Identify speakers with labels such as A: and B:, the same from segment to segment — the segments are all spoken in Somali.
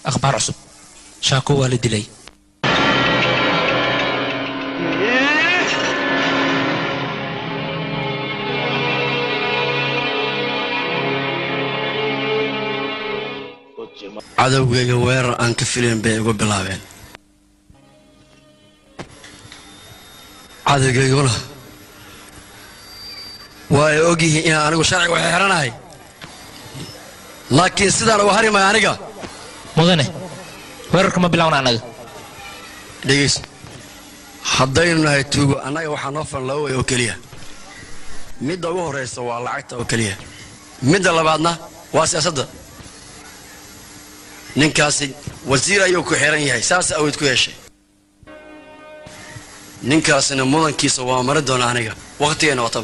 A: akhbaar cusub shaako waa la dilay
B: cadowgayga weerar aan ka filayn bay igu bilaabeen cadowgayguna waa ay og yihiin inaan anigu sharciga waxay xidhanahay laakiin sidaan uga harimaya aniga
A: mudane weerarka ma bilowna annaga
B: dhegeyso haddaynu nahay tuugo annaga waxaa noo filan laba way oo keliya midda ugu horraysa waa lacagta oo keliya midda labaadna waa siyaasadda ninkaasi wasiir ayuu ku xiran yahay saas awood ku yeeshay ninkaasina mudankiisa waa mari doona aniga wakhtigeenna wataba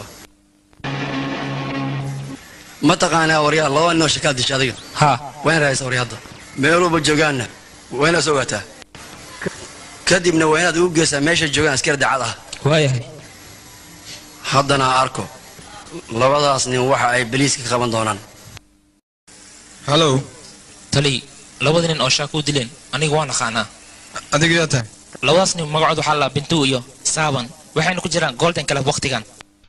B: ma taqaanaa waryaal laba ninoo shakaal disha adiga
A: haa
B: wayna rahaysa waryahadda meeluba joogaanna waa inaad ogaataa kadibna waa inaad ugu geysaa meeshay joogaan askari dacad ah
A: waayahay
B: haddana arko labadaas nin waxa ay beliiska ka qaban doonaan
C: hallow
A: tali labada nin oo shaako u dileen aniga waan aqaanaa
C: adiga yaa tahay
A: labadaas nin magacood waxaa la bintu iyo saaban waxayna ku jiraan golden club wakhtigan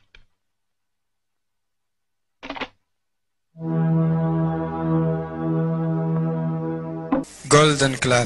C: golden club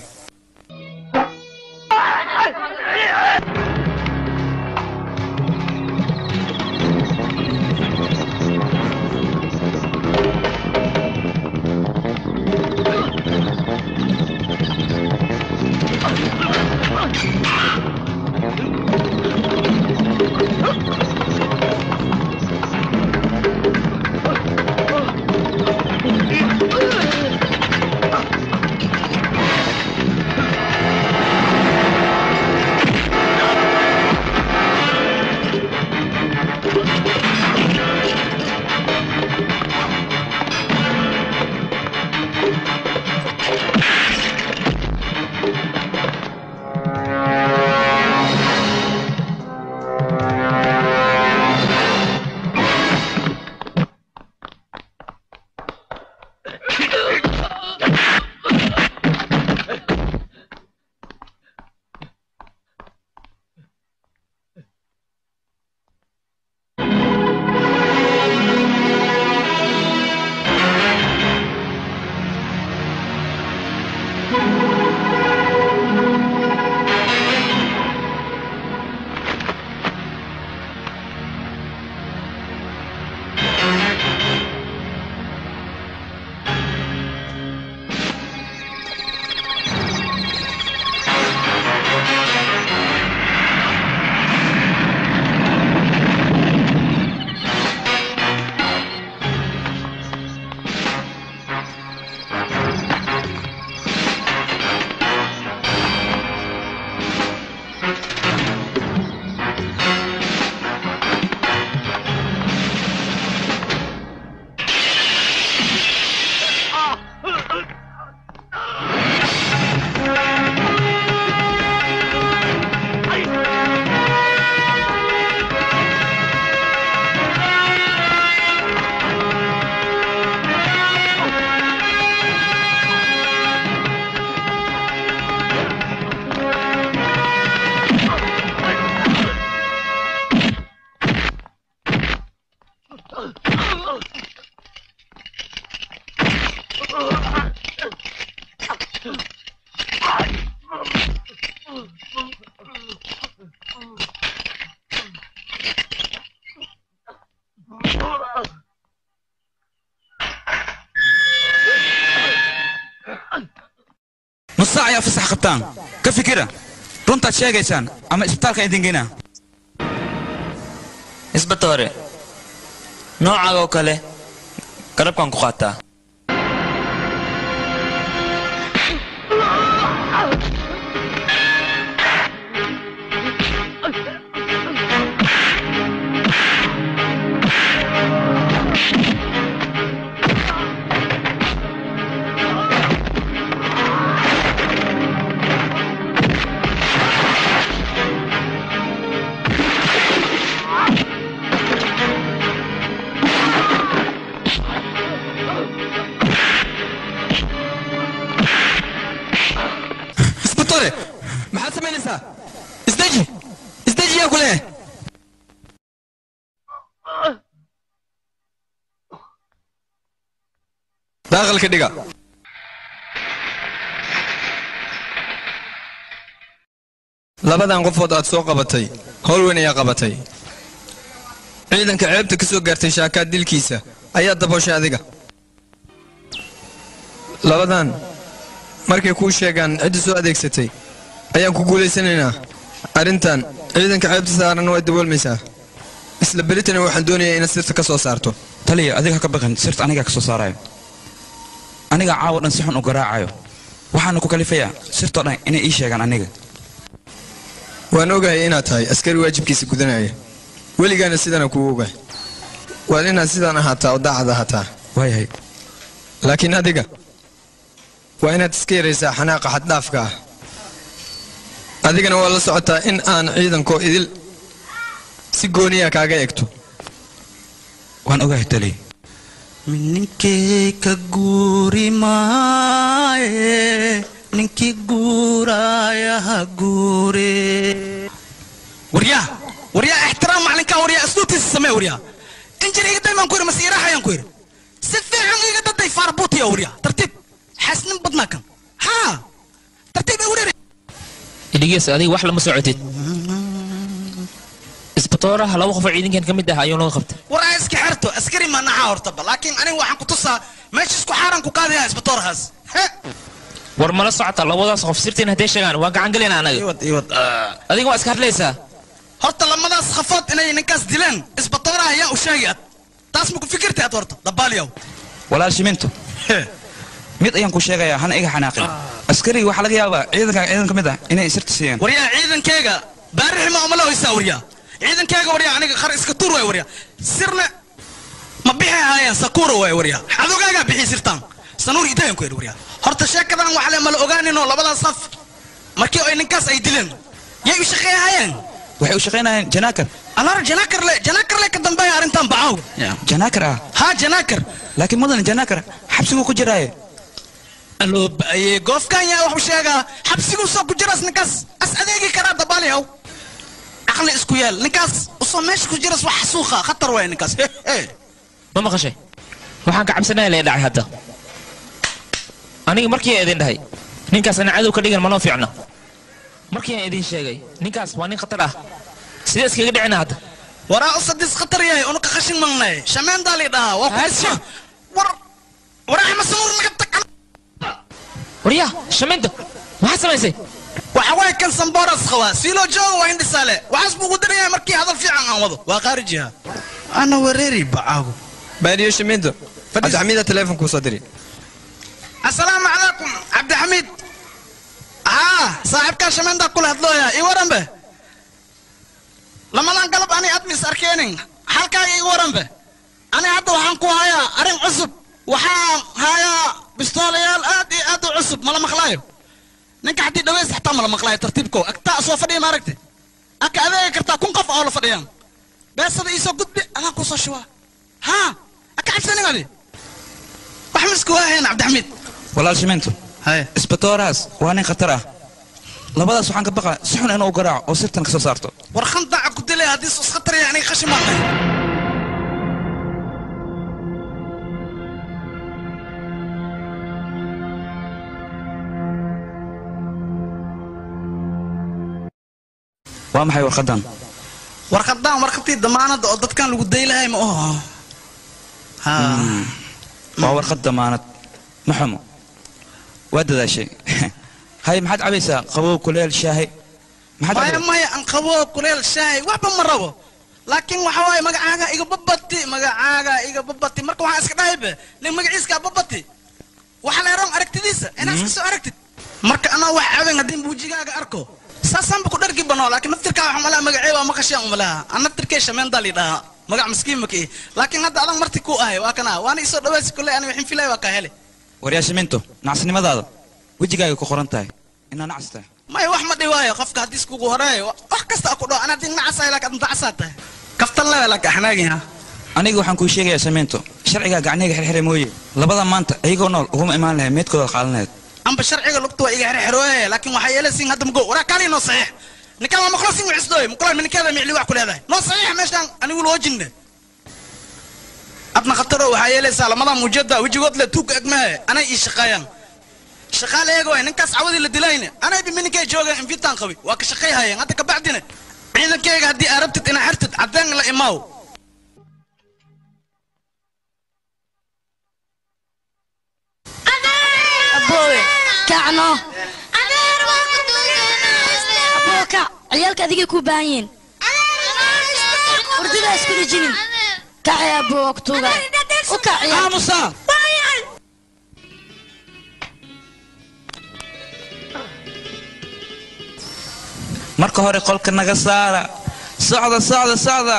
D: nus saac ayaa fasax qabtaan ka fikira runtaad sheegaysaan ama isbitaalka idin geynaa
E: isbatoore noocaaga oo kale garabkaan ku qaataa
C: isbatore maxaad samaynaysaa isdeji isdeji yaa ku leeyahay daaqalka dhiga labadan qofood aad soo qabatay howl weyn ayaa qabatay ciidanka ceebta ka soo gaartay shaakaad dilkiisa ayaa dabooshay adiga labadan markay kuu sheegaan cidda soo adeegsatay ayaan ku guulaysanaynaa arrintan ciidanka ceebta saaran way daboolmaysaa isla beritana waxaan doonayaa inaad sirta ka soo saarto
D: taliya adiga ha ka baqin sirta anigaa ka soo saarayo anigaa caawa dhan si xun u garaacayo waxaana ku kalifayaa sirtoo dhan inay ii sheegaan aniga
C: waan ogahay inaad tahay askari waajibkiisa gudanaya weligaana sidana kuu ogahay waad inaad sidaan ahaataa oo daacad ahaataa
D: waayahay
C: laakiin adiga waa inaad iska yaraysaa xanaaqa xaddhaafka ah adigana waa la socotaa in aan ciidankoo idil si gooniya kaaga egto
D: waan ogahay taliya
F: ninkii ka guuri maaye ninkii guuraaya ha guure waryaa waryaa ixtiraam macalinkaa waryaa asluubtiisa samee waryaa injir iga daymaan ku yidhi mase iraaxayaan ku yidhi si fiican iga daday faarbuutiya waryaa tartiib xasnin badnaa kan haa tartiib igu dhiri
A: idhigeys adiga wax lama socotid isbatooraha laba qof oo ciidankan ka mid ah ayuu naga qabtay
F: waraa iska xerto askari ma naca hortaba laakiin aniga waxaan ku tusaa meesha isku xaaran ku qaadaya isbatoorahaas he
A: war mala socota labadaas qof sirtiin hadday sheegaan waa gacan gelina anaga
F: iwad iwad
A: adiga waa iska hadlaysaa
F: horta lamadaas khafood inay ninkaas dileen isbatooraha ayaan u sheegi ad taas ma ku fikirtay ad horta dabaaliyow
D: walaal shiminto mid ayaan ku sheegayaa hana iga xanaaqin askariga waxaa laga yaabaa ciidanka ciidan ka mid ah inay sirta siiyeen
F: waryaa ciidankeyga baarixi ma umala hoysaa waryaa ciidankeyga waryaa aniga qar iska tuur waay waryaa sirna ma bixi haayaan sakuura waay waryaa xadogaagaa bixi sirtaan sanuur idayan ku yidhi waryaa horta sheekadan wax le mala ogaaninoo labadaas saf markii ay ninkaas ay dileen yay u shaqeeyahayeen
D: waxay u shaqaynayeen janaakar
F: anar janaakar le janaakar le ka dambeeya arrintan bacaw
D: janaakar ah
F: haa janaakar
D: laakiin mudan janaakar xabsiguu ku jiraaye
F: aloo ba'aye goofkan yaa waxu sheegaa xabsiguu soo ku jiras ninkaas as adeegi karaa dabaaliyow caqli isku yeel ninkaas usoo meesha ku jiras wax suuqa khatar waay ninkaas he he
A: ma maqashay waxaan ka cabsanaya lee dhacay hadda aniga markii aan idin dhahay ninkaas ana cadow ka dhigan manoo fiicna markii aan idin sheegay ninkaas waa nin khatar ah sidee iskaga dhicina hadda
F: waraa usadis khatar yahay unuka khashin malnay shameendaa lii dhahaa waa
A: Haasha.
F: ku war waraa masamuur naga tag
A: waryaa shamiinta maxaad samaysay
F: waxa waay kan samboras qabaa siiloo jooga waa indhisaale waxaas buu ugu darayaa markii hadal fiican aan wado waa qaarijiha ana wareeri bacaago
C: baadiyo shimiinto cabdixamiida teleefonkuu soo diri
F: asalaamu calaykum cabdixamiid haa saaxiibkaa shameyntaa kula hadlooya ii waranbe lamadan galab ani admis arkeenin halkaaga ii waranbe ani hadda waxaan ku hayaa arrin cusub waxaan hayaa bistoolayaal aad iyo aad u cusub mala maqlaayo ninka haddii dhaweys xataa mala maqlaayo tartiibko agtaa soo fadhiya maaragte aka adeegi kartaa kun qof oo la fadhiyaan beesada iisoo gudbi adaan kusoo shubaa haa aka cabsanin adi wax misku waahayn cabdixamiid
D: walaal shiminto
F: haye
D: isbatoorahaas waa nin khatar ah labadaas waxaan ka baqaa si xun inuu garaaco oo sirtan ka soo saarto
F: war khandaca ku dilay haddii sus khatar yahay aniga khashin baan dhahay
D: waa maxay warqadan
F: warqadaan warqadii damaanadda oo dadkan lagu daylahay ma oho ha
D: waa warqad damaanad ma xumo waa dadaashay hay maxaad cabaysaa qabow kuleel shaahi maxaad
F: maya
D: cabay
F: maya aan qabo kuleel shaahi waxba ma rabo laakiin waxa waaye magacaaga iga babati magacaaga iga babati marka waxaan iska dhahaybe nin magaciiska babati waxa leeroon aragtidiisa inaad iska soo aragtid marka anaa wax caben haddii buujigaaga arko saasaanba ku dhargi banoo laakiin naftirkaa waxa malaha magacee waa maqasheen umalaha aan naftirkee shameendaa lii dhahaa magac miskiin makii laakiin hadda adan marti ku ahay waa kana waana isoo dhawaasi kule ani waxin filay waa kaa hele
D: waryaa shiminto nacasnimadaada wejigaaga ku qoran tahay inaa nacas tahay
F: maya wax ma dhiwaayo qofka haddii iskugu horeeyo wax kasta ku dhaw ana haddii nacasahay laakiin adna nacasaa tahay kaftan lewe laka xanaagin
D: aniga waxaan kuu sheegayaa shiminto sharcigaa gacniga xirxira mooye labada maanta iyagoo nool uguma imaan lahayd meedkooda qaadan lahayd
F: amba sharciga lugta waa iga xerxerooye laakiin waxaa yeelaysiin hadda mago waraa kaali noo saxiix ninkaan waa maqlasin wicisdooy mukulan minikeeda micli wax ku leedahay noo saxiix meeshaan anigu loo jinne adna khataro waxaa yeelaysaa lamadaa muujada wejigood le tuugga egmahe anay ii shaqeeyaan shaqaale eega waay ninkaas cawadii la dilayne anay bimininkay joogeen infitaan qabi waa ka shaqay hayeen hadda kabacdina ciidankayga haddii aa rabtid inaa xertid caddeen la imaaw
G: aboowe kacno aboo kac ciyaalka adigay kuu baahan yihiin hurdidaa isku dhijinin kacay aboo waa ku tuuga u kac ciyaal
D: aamusa marka hore qolka naga saara socda socda socda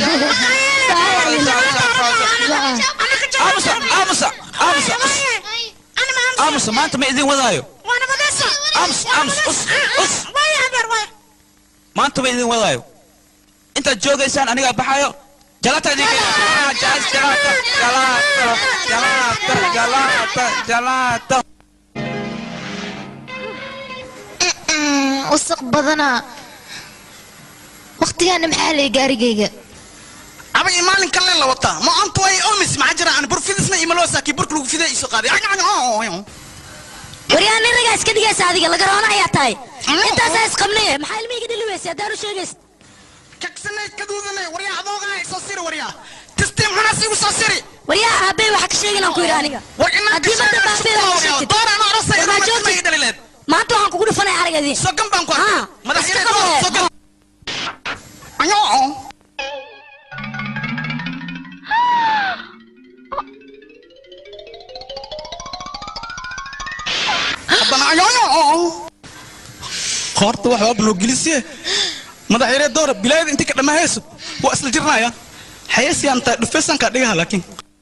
D: aamusa aamusa aamusa us. aamusa maanta ma idin wadaayo aamus aamus us us maanta ma idin wadaayo intaad joogaysaan anigaa baxayo jalata idin jalata jalata jalata jalata jalata
H: wasaq badana waqtigaana maxaa lay gaarigayga
F: aba iyo maalin kale la wataa ma antu way omis maxaa jira aan burfidisna iyo maloosa kii burka lagu fiday iso qaaday
G: waryaa nin ragaa iska dhigaysa adiga laga roona ayaa tahay intaasaa isqabnaye maxaa ilmihayga dhili weysa haddaan u sheegaysa
F: kagsanay kaduudanay waryaa adoogaa soo siri waryaa tistiim xunaas igu soo siri
G: waryaa aabey waxa ka sheegin aan ku yidhi aniga
F: war inaa
G: haddii madda baabey wax ka sheegtid
F: dooraan arosay
G: War maa
F: ma
G: joogtid
F: dhalileed
G: maanta waxaan kugu dhufanaya aragadii
F: sogan baan ku arkay
G: Ah,
F: madaxyada
G: iska qabee.
F: sogan ayo haddana ayo horta wax waa blogilisiye madaxyare doora bilaayada intii ka dhammaahayso waa isla jirnaya xayeysiyan taa dhufaysankaa dhigaha laakiin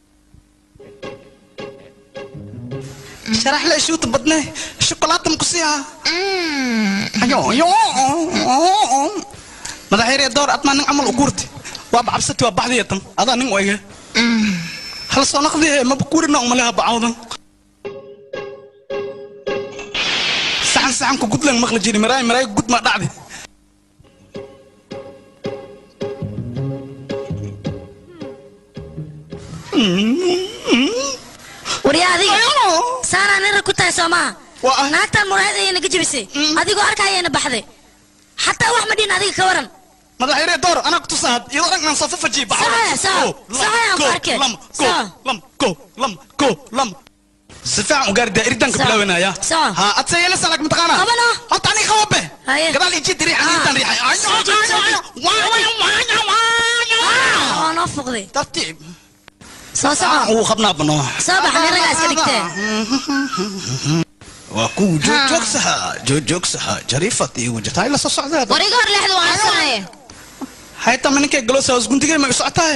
F: sharax le shuuta badne shokolaata ma ku siihaa ayo ayo madaxyare door admaa nin camal u guurti waaba cabsati waa baxdiya tan adaa nin u ege hal soo naqdihe maba kuurina umaleha bacawdan saxan saxanka gudlan maqli jiri maraay maraay gud ma dhacdi
G: waryaa adiga saanaa nin rag ku tahay soo maaha
F: Waa ah.
G: naagtaan muraayad ayayna ka jebisay adigoo arkayayna baxday xataa wax ma dhihin adiga ka waran
F: madaxyare door anaa ku tusaad iyadoo dhan aan soo fafajiye
G: Saxaya, saxa. Saxaya aan ku arkay.
F: lam ko
G: Saxa.
F: lam ko lam ko lam si fiican u gaari daa'iridan ka
G: Saxa.
F: bilaabanaya
G: Saxa.
F: ha adse yeelasa laakiin mataqaana
G: Qabano.
F: horta aniga qababe
G: Haye.
F: gadaal iji diri
G: Ah.
F: aniintan riixay ayo
G: Soo jeed, soo
F: ayo
G: jeed.
F: waayo waayo waayo waayo
G: waa noo fuqday
F: tartiib
G: soo soco
F: uu qabnaa bano
G: soo bax nin ragaa iska dhigtee
F: waa ku joogjoogsaha joogjoogsaha jariifad iyo wajataay la soo socdaa
H: wariga hor leexda waan sanaye
F: haytama ninkay galoosa hoos guntigay ma u socotaa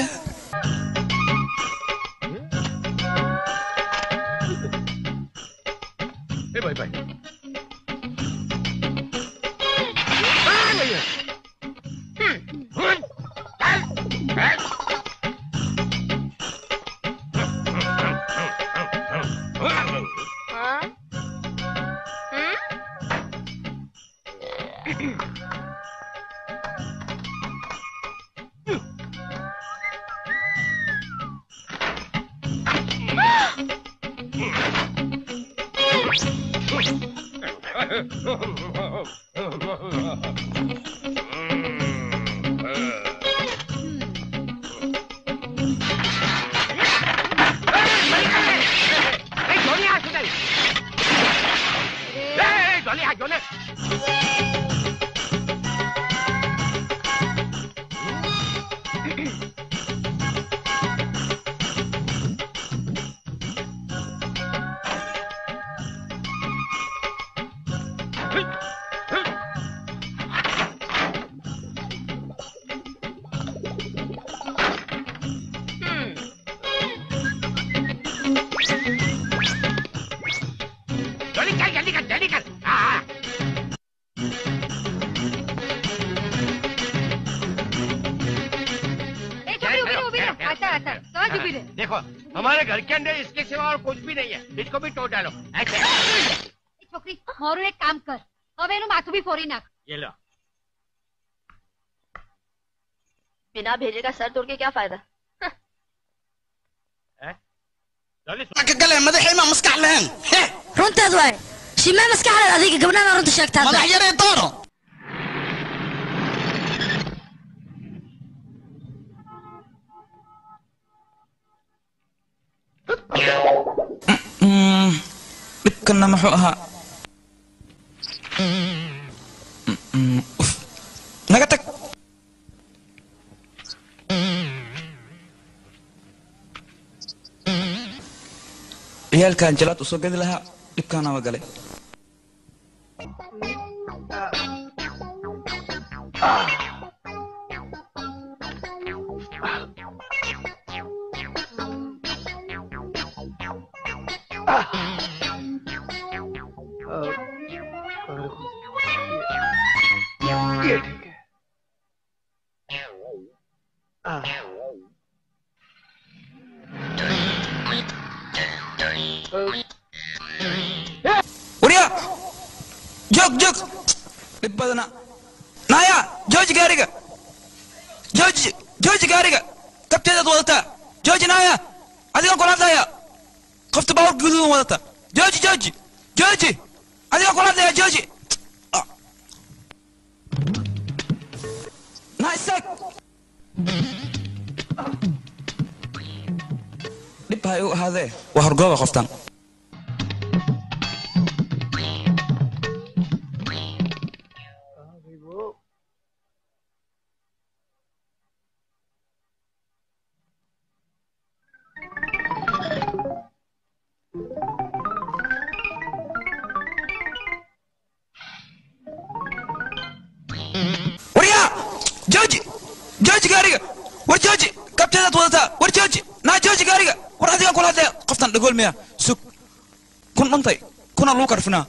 I: देखो हमारे घर के अंदर इसके सिवा और कुछ भी नहीं है इसको भी तोड़ डालो ऐसे છોકરી મારું એક કામ કર હવે એનું માથું બી ફોડી નાખ
J: ये लो
K: बिना भेजे का सर तोड़ के क्या फायदा
F: gale madaxayma maskax lahayn
G: runteed waay shimee maskaxdeed adiga gabdhana runta sheegtaa
F: madax yaree dooro
D: Mm, dhibkanna muxuu ahaa Mm, uf. naga tag ciyaalkan jalaad usoo gadi lahaa dhibkaana waa galay
J: ये ठीक है
D: warya joog joog dhib badana naya jooji gaariga jooji jooji gaariga kabteedaad wadataa jooji naya adigaan kula hadlaya qofta baaburka guduudan wadata jooji jooji jooji adigaan kula hadlaya jooji na istaag dhib ha igu ahaadee waa horgooba qoftan warya jooji jooji gaariga war jooji kabteedaad wadataa war jooji naa jooji gaariga war adigaan kula hadlaya qoftan dhagool miya sug kun dhuntay kuna lagu karfinaa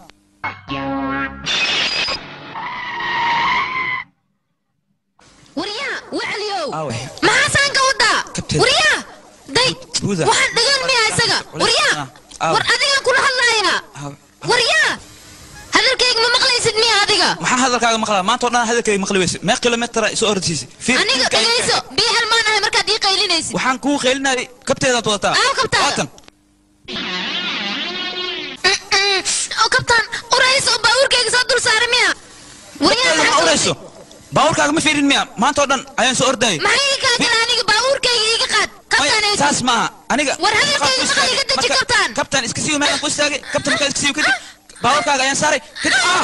H: waryaa wacliyow
D: aawe
H: maxaa saanka wadaa
D: Kabteed.
H: waryaa day
D: Buuda.
H: waxaan dhagan miyaa isaga waryaa
D: Aaw.
H: war adigaan kula hadlayaa waryaa hadalkayga ma maqlaysid miya adiga
D: maxaan hadalkaaga maqlaa maanta oo dhan hadalkayga maqli weyse mee kilomitara isoo ordisiisay Fiir,
H: aniga
D: fiirkaaga-
H: dhegayso bii halmaan ahay markaad ii qaylinaysid
D: waxaan kuu qeylinayay kabteedaad wadataa
H: Aaw, kabtaada.
D: Waatan.
H: oo kabtaan urayso oo baabuurkayga soo dul saaray miya waryaa
D: Kabteeda ma
H: maxaa
D: orayso baabuurkaaga ma fiirin miya maanta oo dhan ayaan soo ordayay
H: maxay ii kaagala aniga baabuurkayga iiga qaad kabtaanayso
D: saas maaha aniga
H: War hadalkayga
D: markaan ku
H: maqal iga
D: istaagay,
H: deji
D: marka-
H: kabtaan.
D: kabtaan iska siiyo meelaan ku istaagay kabtaan markaan iska siiyo kadib baabuurkaaga ayaan saaray kadib ah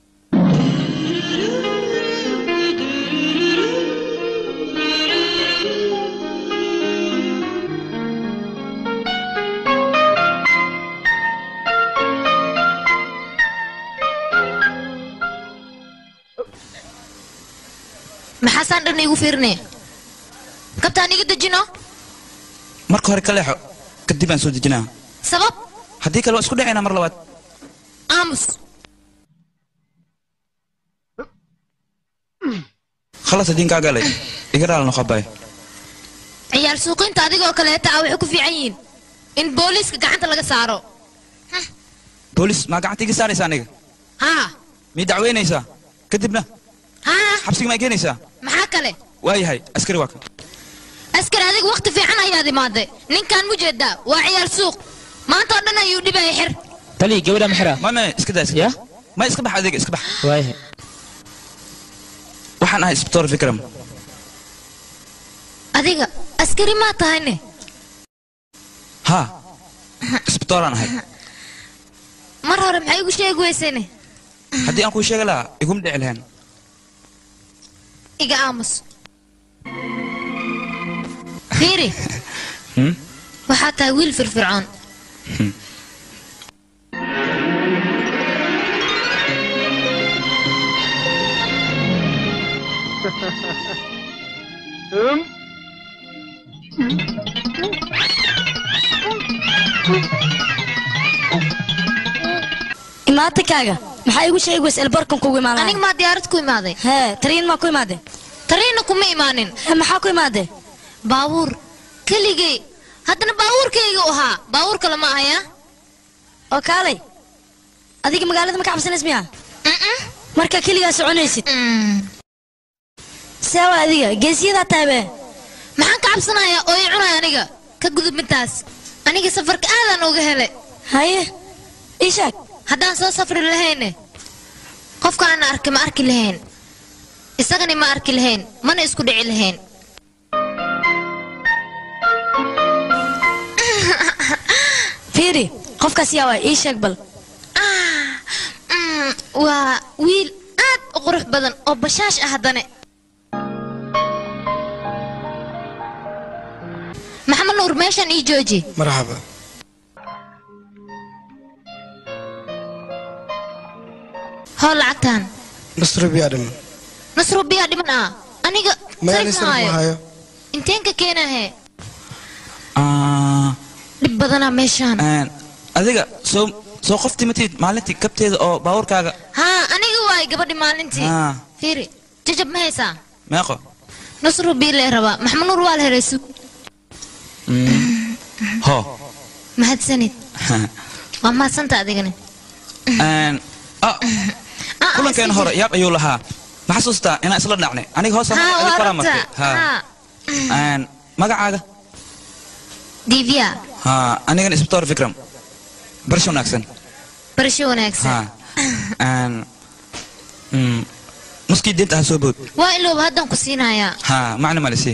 H: maxaasaan dhan iigu fiirinaya kabtaan iga dejino
D: marka hore ka leexo kadib aan soo dejinaa
H: sabab
D: haddii kale waan isku dhacaynaa mar labaad
H: aamus
D: khalas hadiin kaa galay iga dhaal noqobay
H: ciyaal suuqinta adigoo kaleeta ah waxay ku fiican yihiin in booliiska gacanta laga saaro
D: boolis maa gacanta iga saaraysa aniga
H: haa
D: mii dacweynaysaa kadibna
H: haa
D: xabsiga maa keenaysaa
H: maxaa kale
D: waayahay askari waa kan
H: askar adiga waqti fiican ayaad imaaday ninkaan mu jeedaa waa ciyaal suuq maanta oo dhan ayuu dhibaya xir
A: tali gabadha maxira
D: ma ma iska daa iska daa ma iska bax adiga iska bax
A: waayahay
D: waxaan ahay isbitoor fikram
H: adiga askari maa tahayne
D: haa isbitooraan ahay
H: mar hore maxay igu sheegi weysene
D: haddii aan kuu sheegi lahaa iguma dhici lahayn
H: iga aamus fiiri
D: Hmm?
H: waxaa tahay wiil firfircoon
G: imaatikaaga maxaa igu sheegi weysa elbarkan kugu imaanaya
H: aniga maa diyaarad ku imaaday
G: hee tariin maa ku imaade
H: tariina kuma imaanin
G: maxaa ku imaade
H: baabuur keligay haddana baabuurkayga u ahaa baabuur kale ma ahaya
G: oo kaalay adiga magaalada ma ka cabsanays miya marka keligaa soconaysid seewa adiga geesiyadaa taabe
H: maxaan ka cabsanayaa oo i cunaya aniga ka gudub midtaas aniga safarka aadaan uga helay
G: haye ii sheeg
H: haddaan soo safri lahayne qofkaana arki ma arki lahayn isagani ma arki lahayn mana isku dhici lahayn
G: fiiri qofkaas yaa waa ii sheeg bal
H: Mm, waa wiil aad u qurux badan oo bashaash ah haddane maxamed nuur meeshan ii jooji
C: marxaba
H: hoo lacagtaan
C: nasro biyaa dhiman
H: nasro biyaa dhiman ah aniga
C: mayaani
H: sarif
C: sarif
H: maayo
C: maayo
H: inteen ka keenahe
D: Ah,
H: dhib badanaa meeshaan
D: een, adiga soo soo qoftii matid maalintii kabteeda oo baabuurkaaga
H: haa aniga waay gabadhi maalintii
D: Ah.
H: fiiri jajab ma haysaa
D: meeqo
H: nasro bii lee rabaa maxamed nuur waa la helay sug
D: ho
H: mahadsanid waa mahadsanta adigani
D: Een, ah, kulankeena hore yaab ayuu lahaa ma xasuustaa inaan isla dhacnay aniga hoos
H: haa waa
D: koraa
H: rabta
D: martay Ha.
H: haa
D: Een, magacaaga
H: divya
D: ha anigan isbitoor fikram barasho wanaagsan
H: barasho wanaagsan
D: ha Een, mm, nuskii diinta ha soo bood
H: waa ilooba haddaan ku siinayaa
D: ha macna malisi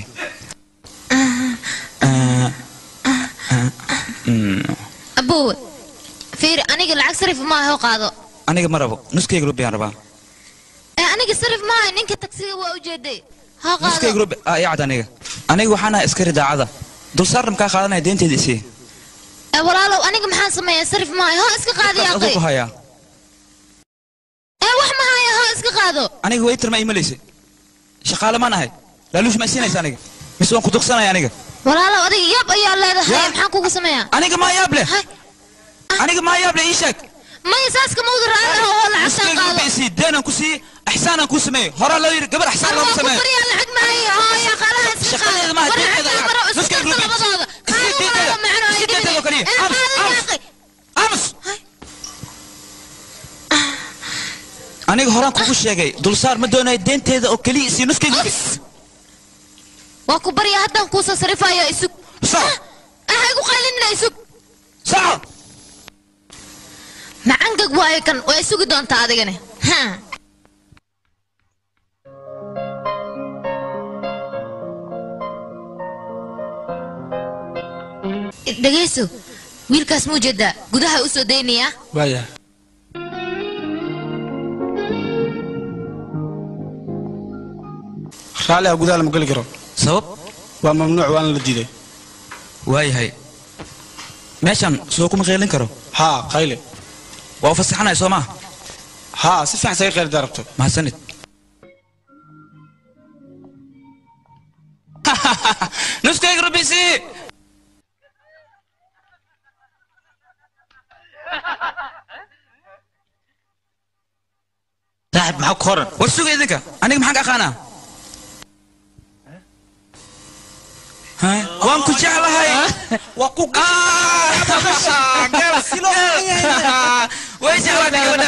H: abowe fiiri aniga lacag sarif maaha hoo qaado
D: aniga ma rabo nuskayga rubiyaan rabaa
H: ee aniga sarif maaha ninka tagsiga waa ujeeday hoo
D: nuskayga
H: qaado
D: rubi ah yaa cad aniga aniga waxaan ahay askari daacada dulsaarna kaa qaadanaya deynteeda isii
H: ee walaalow aniga maxaan sameeyaa sarif maaha hoo iska qaadi
D: aduu
H: aqay
D: ku hayaa
H: ee wax ma haya hoo iska qaado
D: aniga waytar ma imalaysa shaqaale maan ahay laaluush ma isiinaysa aniga mise waan ku dugsanaya aniga
H: walaalow adiga yaab ayaa leedahay
D: Yaab?
H: maxaan kugu sameeyaa
D: aniga maa yaab leh aniga maa yaab leh ii sheeg
H: maya saas kama wada raacay oo lacagtaan
D: nuskayga
H: qaado
D: rubi isii deenaan ku siiye ixsaanaan kuu sameeyo horaa loo yidhi gabar ixsaan
H: Anoo
D: loogu
H: ku
D: sameeyo
H: bariyaa lacag maayo hoo yaa qaalaha iska
D: Shaqadeeda
H: qaado
D: maaha,
H: war
D: deynteeda
H: lacagtaan
D: lacag.
H: maro isku
D: Nuskayga
H: darta
D: rubi.
H: labadooda
D: Isii
H: Qaado
D: deynteeda.
H: walaalow, macno ay
D: Isii deynteeda oo kaliya.
H: dhibin. Ee,
D: Aamus,
H: qaado
D: aamus.
H: aqay.
D: aamus aniga horaan kugu sheegay dulsaar ma doonayo deenteeda oo keliya isii nuskayga rubi
H: waa ku baryaa haddaan kuusoo sarifayo isug ah igu qaylinina isug
D: saco
H: macangag waayo kan waa isugi doontaa adigani Ha. dhegayso wiilkaas muu jeedaa gudaha u soo daynayaa
F: waaya raalli ah gudaha lama geli karo
D: sabab
F: waa mamnuuc waana la diiday
D: waayahay meeshan soo kuma qeylin karo
F: haa qayle
D: waa u fasaxanaya soo maa
F: haa si fiican saga qeylidaa rabto
D: mahadsanid nuskayga rubisi
E: saaxib maxaa ku qoran
D: war suga idinka aniga maxaan ka aqaanaa Ha? waan ku jeclahay
F: waa ku
D: way jeclaatay gabadha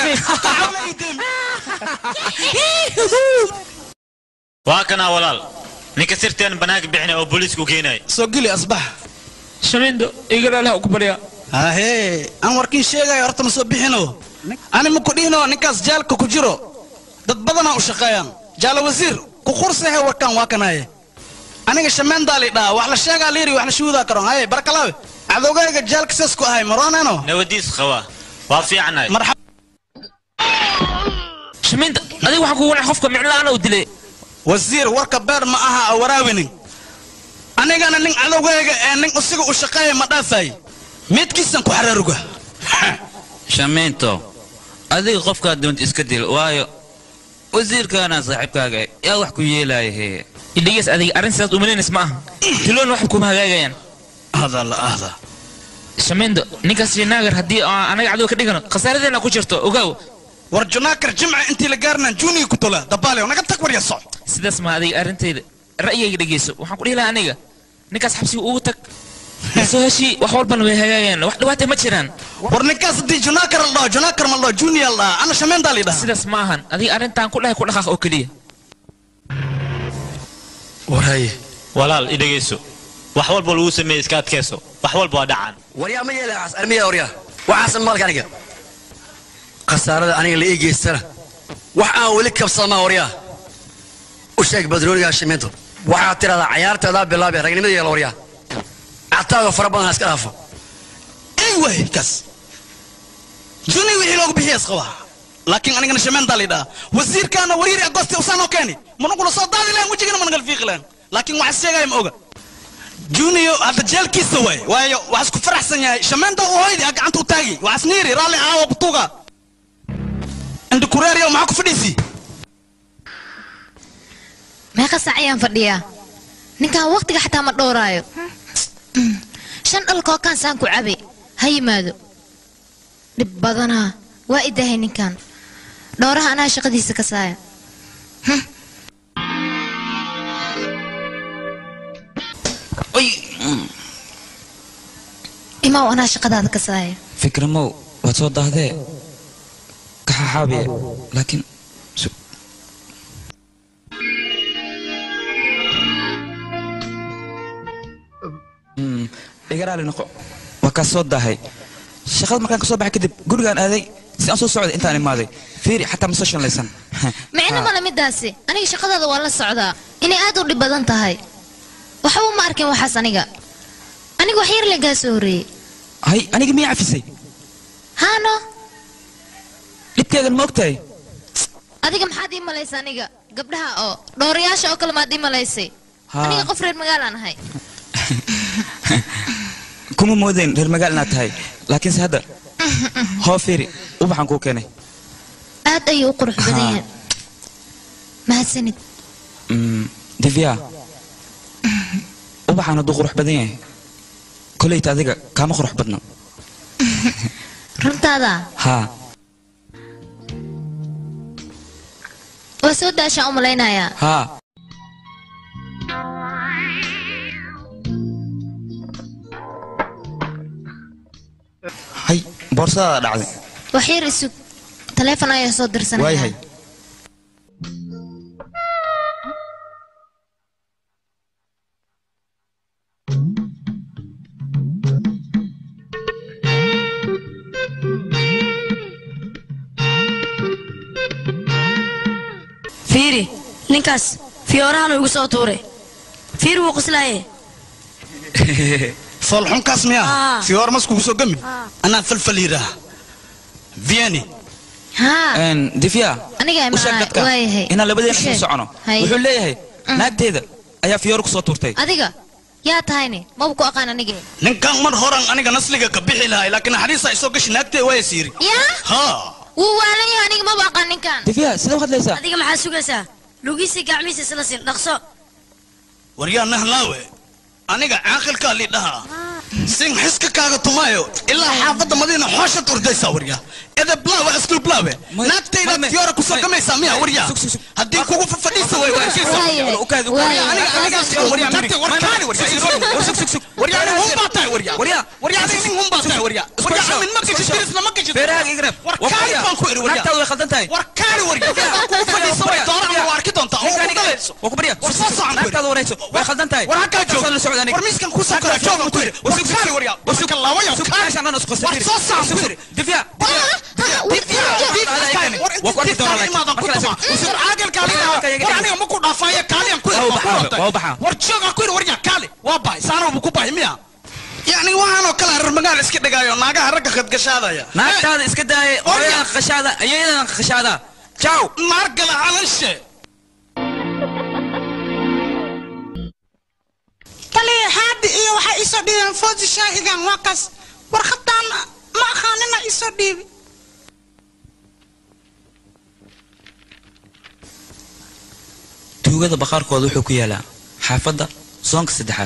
E: waa kanaa walaal ninka sirteen banaanka bixinay oo booliisku keenay
F: soo geli asbax
A: shamiindo igalaalaha ku baryaa
F: hahee aan warkiin sheegayo horta ma soo bixino ani ma ku dhihino ninkaas jaalka ku jiro dad badanaa u shaqeeyaan jaala wasiir ku qursahe warkaan waa kanaye aniga shameendaali dhaa wax la sheegaa liiri wax la shuudaa karo haye barkalaawe cadowgayga jaalka saas ku ahay marooneno
E: nabadiis qaba waa fiicanahay
F: marxab
A: shamiinda adiga waxaa kugu wanac qofka miclaana u dilay
F: wasiir warka beer ma aha a waraawinin anigana nin cadowgayga ee nin usiga u shaqeeya ma dhaafay midkiisan ku xaraaruga
E: shamiinto adiga qofkaa doonta iska dil waayo wasiirkaana saaxiibkaaga yaa wax ku yeelaya hee
A: idhigeys adiga arrin sidaas umalaynaysa ma aha tiloon waxba kuma hagaagayaan
F: ahda la ahda
A: shamiindo ninkaas shinaagar haddii aan anaga cadow ka dhigano khasaaradeena ku jirto ogaaw
F: war junaakar jimca intii la gaarnaan juniga ku tola dabaalew naga tag warya soc
A: sidaas ma adiga arrintayda ra'yigayga dhegeyso waxaan ku dhihi lahaa aniga ninkaas xabsiga ugu tag soo heshii wax walbana way hagaageen wax dhibaata ma jiraan
F: war ninkaas haddii junakar la dhaho junakar ma la dhaho junior la dhaha ana shameentaa la dhaha
A: sidaas ma ahan adiga arrintan ku dhahay ku dhaqaaq oo keliya
B: warhaye
L: walaal i dhegayso wax walba lagu sameeyey iska adkayso wax walba waa dhacaan
B: waryaa ma yeela waxaas armiya waryaa waxaasan maalka aniga khasaarada aniga la ii geystana wax aan weli kabsamaa waryaa u sheeg badroonigaa shimiinto waxaad tidhahdaa cayaarteedaa bilaabee ragnimada yeela waryaa cataaga fara badan ha iska dhaafo
F: ey way kaas junior wixii loogu bixiyaas qabaa laakiin anigana shameentaa la dhaha wasiirkaana wariiri agosti usaanoo keeni managuna soo daadi lahayn wejigana managal fiiqi lahayn laakiin waxaa sheegaya ma oga junior hadda jeelkiisa waay waayo waxaa isku faraxsan yahay shameenta u hoydi a gacanta u taagi waxaas niiri raalli aawa kutuuga indi kureeriyo maxaa ku fadhiisi
H: meeqa saac ayaan fadhiyaa ninkan waqtiga xataa ma dhowraayo shan dhalkoo kaansaan ku cabay ha yimaado dhib badanaa waa idahay ninkan dhowraha anaa shaqadiisa ka saaya imaw anaa shaqadaada ka saaya
D: fikramow waad soo daahdee kaxaxaabiye laakiin su- Mm, iga raali noqo waa kaa soo daahay shaqada markaan ka soo baxay kadib gurigaan aaday si aan soo socday intaan imaaday fiiri xataa ma soo shanlaysan
H: micno male midaasi aniga shaqadaada waa la socdaa inay aad u dhib badan tahay waxba ma arkin waxaas aniga aniga wax yar lagaa soo horreeyey
D: hay aniga miyaa cafisay
H: haano
D: dhibkeegan ma ogtahay
H: adiga maxaad ii malaysa aniga gabdhaha oo dhowrayaasha oo kale maad ii malaysay
D: Haa.
H: aniga qof reer magaalaan ahay
D: kuma moodayn reer magaal inaad tahay laakiinse hadda hoo fiiri ubaxaan kuu keenay
H: aad ayuu u qurux badan yahay mahadsanid
D: Mm, divya ubaxaan hadduu qurux badan yahay koleyta adiga kaama qurux badno
H: runtaada
D: haa
H: waa soo daashaan u malaynayaa
D: haa hay boorsadaada dhacday
H: wax yar isug taleefon ayaa soo dirsanaya
D: waayahay
M: fiiri ninkaas fiyoorahan igu soo tuuray fiiri wuu qoslaaye
F: foolxunkaas miyaa
M: Ah.
F: fiyoor maskugu soo gami anaa falfal yidhaah vieni
H: haa
D: divya
H: aniga
D: u sheeg dadka
H: waayahay
D: inaan labadeena
H: U
D: isla
H: sheeg.
D: socono
H: Hay.
D: wuxuu leeyahay naagteeda ayaa fiyoor ku soo tuurtay
H: adiga yaa tahayne maba ku aqaan anige
F: ninkan mar horan aniga nasliga ka bixi lahay laakiin naxariista isoo gashi naagtee waa siiri
H: yaa
F: ha
H: wuu waalan yahay aniga maba aqaan ninkan
D: divya sidee u hadlaysaa
M: adiga maxaa sugaysaa lugiisii gacmihiisa isla siin dhaqso
F: waryaa nahlaawe aniga caaqilkaa lidhaha sin xiska kaaga tumaayo ilaa xaafadda madiina xooshaad ordaysaa waryaa edeblaawe asluublaawe naagtaydaad fiyoora kusoo gamaysaa miya waryaa haddii kugu fadhiisa way
D: naagtaada way khaldan tahay naagtaada warayso way khaldan tahay la socda aniga meeshaan dhan isku qasay divya
F: yani waxaanoo kale reer magaal iska dhigaayo naagaha ragga khadgashaadaya
D: naagtaada iska daaya odayadan qashaada ayayadan qashaada jaw
F: naargala calanshe
N: taliya haadi iyo waxay isoo dhiibeen foosi shaahigan waa kaas warqadaan ma aqaanina isoo dhiibi
D: tuugada baqaarkooda wuxuu ku yaalaa xaafadda soonka saddexaad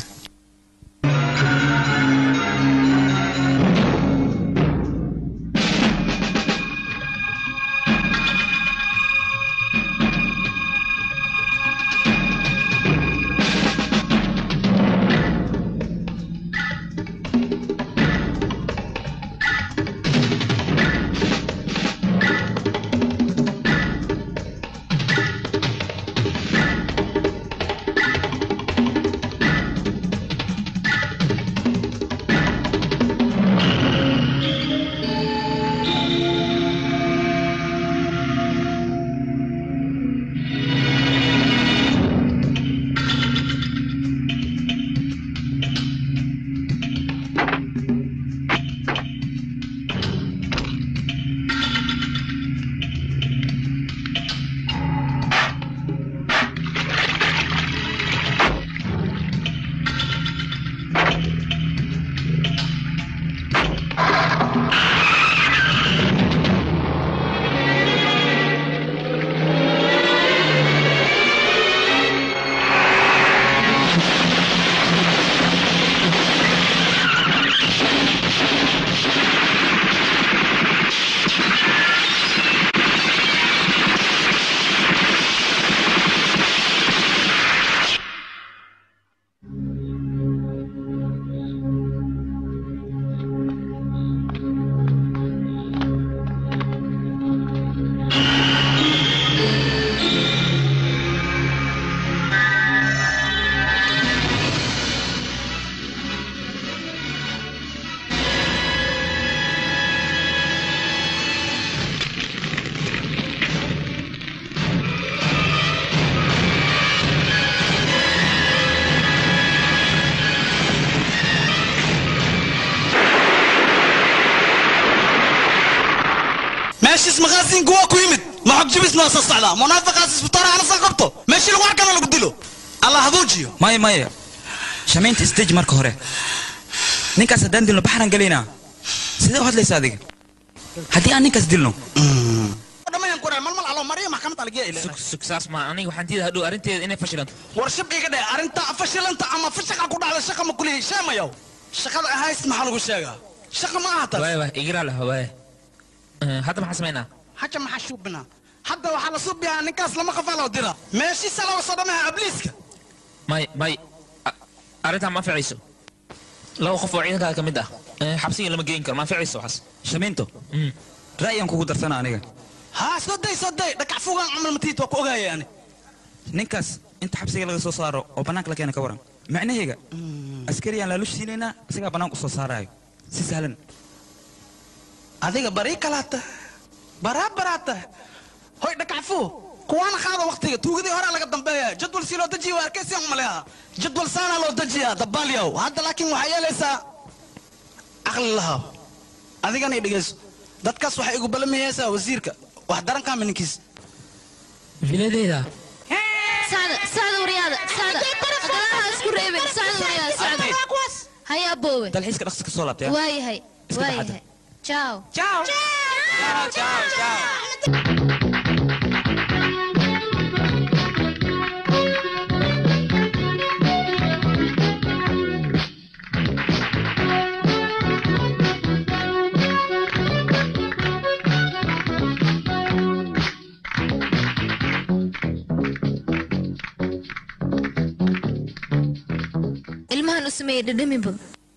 F: meeshiis maqaasiinku waa ku yimid maxog jibisna waa soo socdaa munaafiqaas isbitaara ana soo qabto meeshii lagu arkana lagu dilo allah haduujiyo
D: maya maya shamaynta stage marka hore ninkaas haddaan dilno baxran gelaynaa sidee u hadlaysa adiga haddii aan ninkaas dilno
F: dhamayan ku malmal alo mariya maxkamad algiya
A: sug sug saas ma aniga waxaan diida hadhow arrinteeda inay fashilanto
F: war shibqiga dhe arrinta fashilanta ama fashaqa ku dhacda shaqa ma kulihi sheemayow shaqada ahays maxaa lagu sheegaa shaqa ma aha taas
A: waay waay igiraa lah waay Eh, hadda maxaan samaynaa
F: haja maxaa shuubinaa hadda waxaa la suubiyaa ninkaas lama qafaa loo dira meeshiisa laga soo dhamaha abliiska
A: may may a- arrintaa ma anficayso laba qof oo ciidankaaga ka mid ah Eh, xabsiga lama geyn karo ma anficayso waxaas
D: shamaynto ra'yaan kugu darsana aniga
F: haa soo day soo day dhakac fugaan camal matiid waa ku ogaaya ani
D: ninkaas inta xabsiga laga soo saaro oo bannaanka la keena ka waran macnaheega askariyaan laalush siinaynaa isagaa bannaanka u soo saaraayo si sahlan
F: adiga barii kalaata baraa baraata hoy dhakacfu kuwaana qaada waktiga tuugadii hore laga dambeeya jadwal si loo dejiya waa arkaysiyan umaleha jadwal saana loo dejiya dabaalyow hadda laakiin waxaa yeelaysaa caqli lahaa adigana i dhegeyso dadkaas waxay igu balamiyeysaa wasiirka wax darankaa mininkiis
A: filadeeda
H: sacda sacda waryaada sacda gadaha isku reebin sacda waryaada sacda haya boowe
D: dalxiiska dhaqsi ka soo laabtay
H: waayahay
D: Iska baxada.
H: waayahay ciao
D: ciao ciao ciao
H: ilmahan u sameeyey dhadhaminba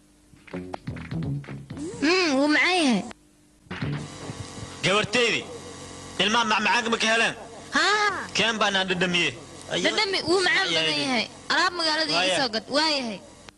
H: mm wuu macaan yahay
L: gabarteydii ilmaha macmacaanka ma ka heleen
H: haa
L: keen baanaan dhadhamiye
H: dhadhami wuu macaan badan yahay alaab magaalada iga soo gad waa yahay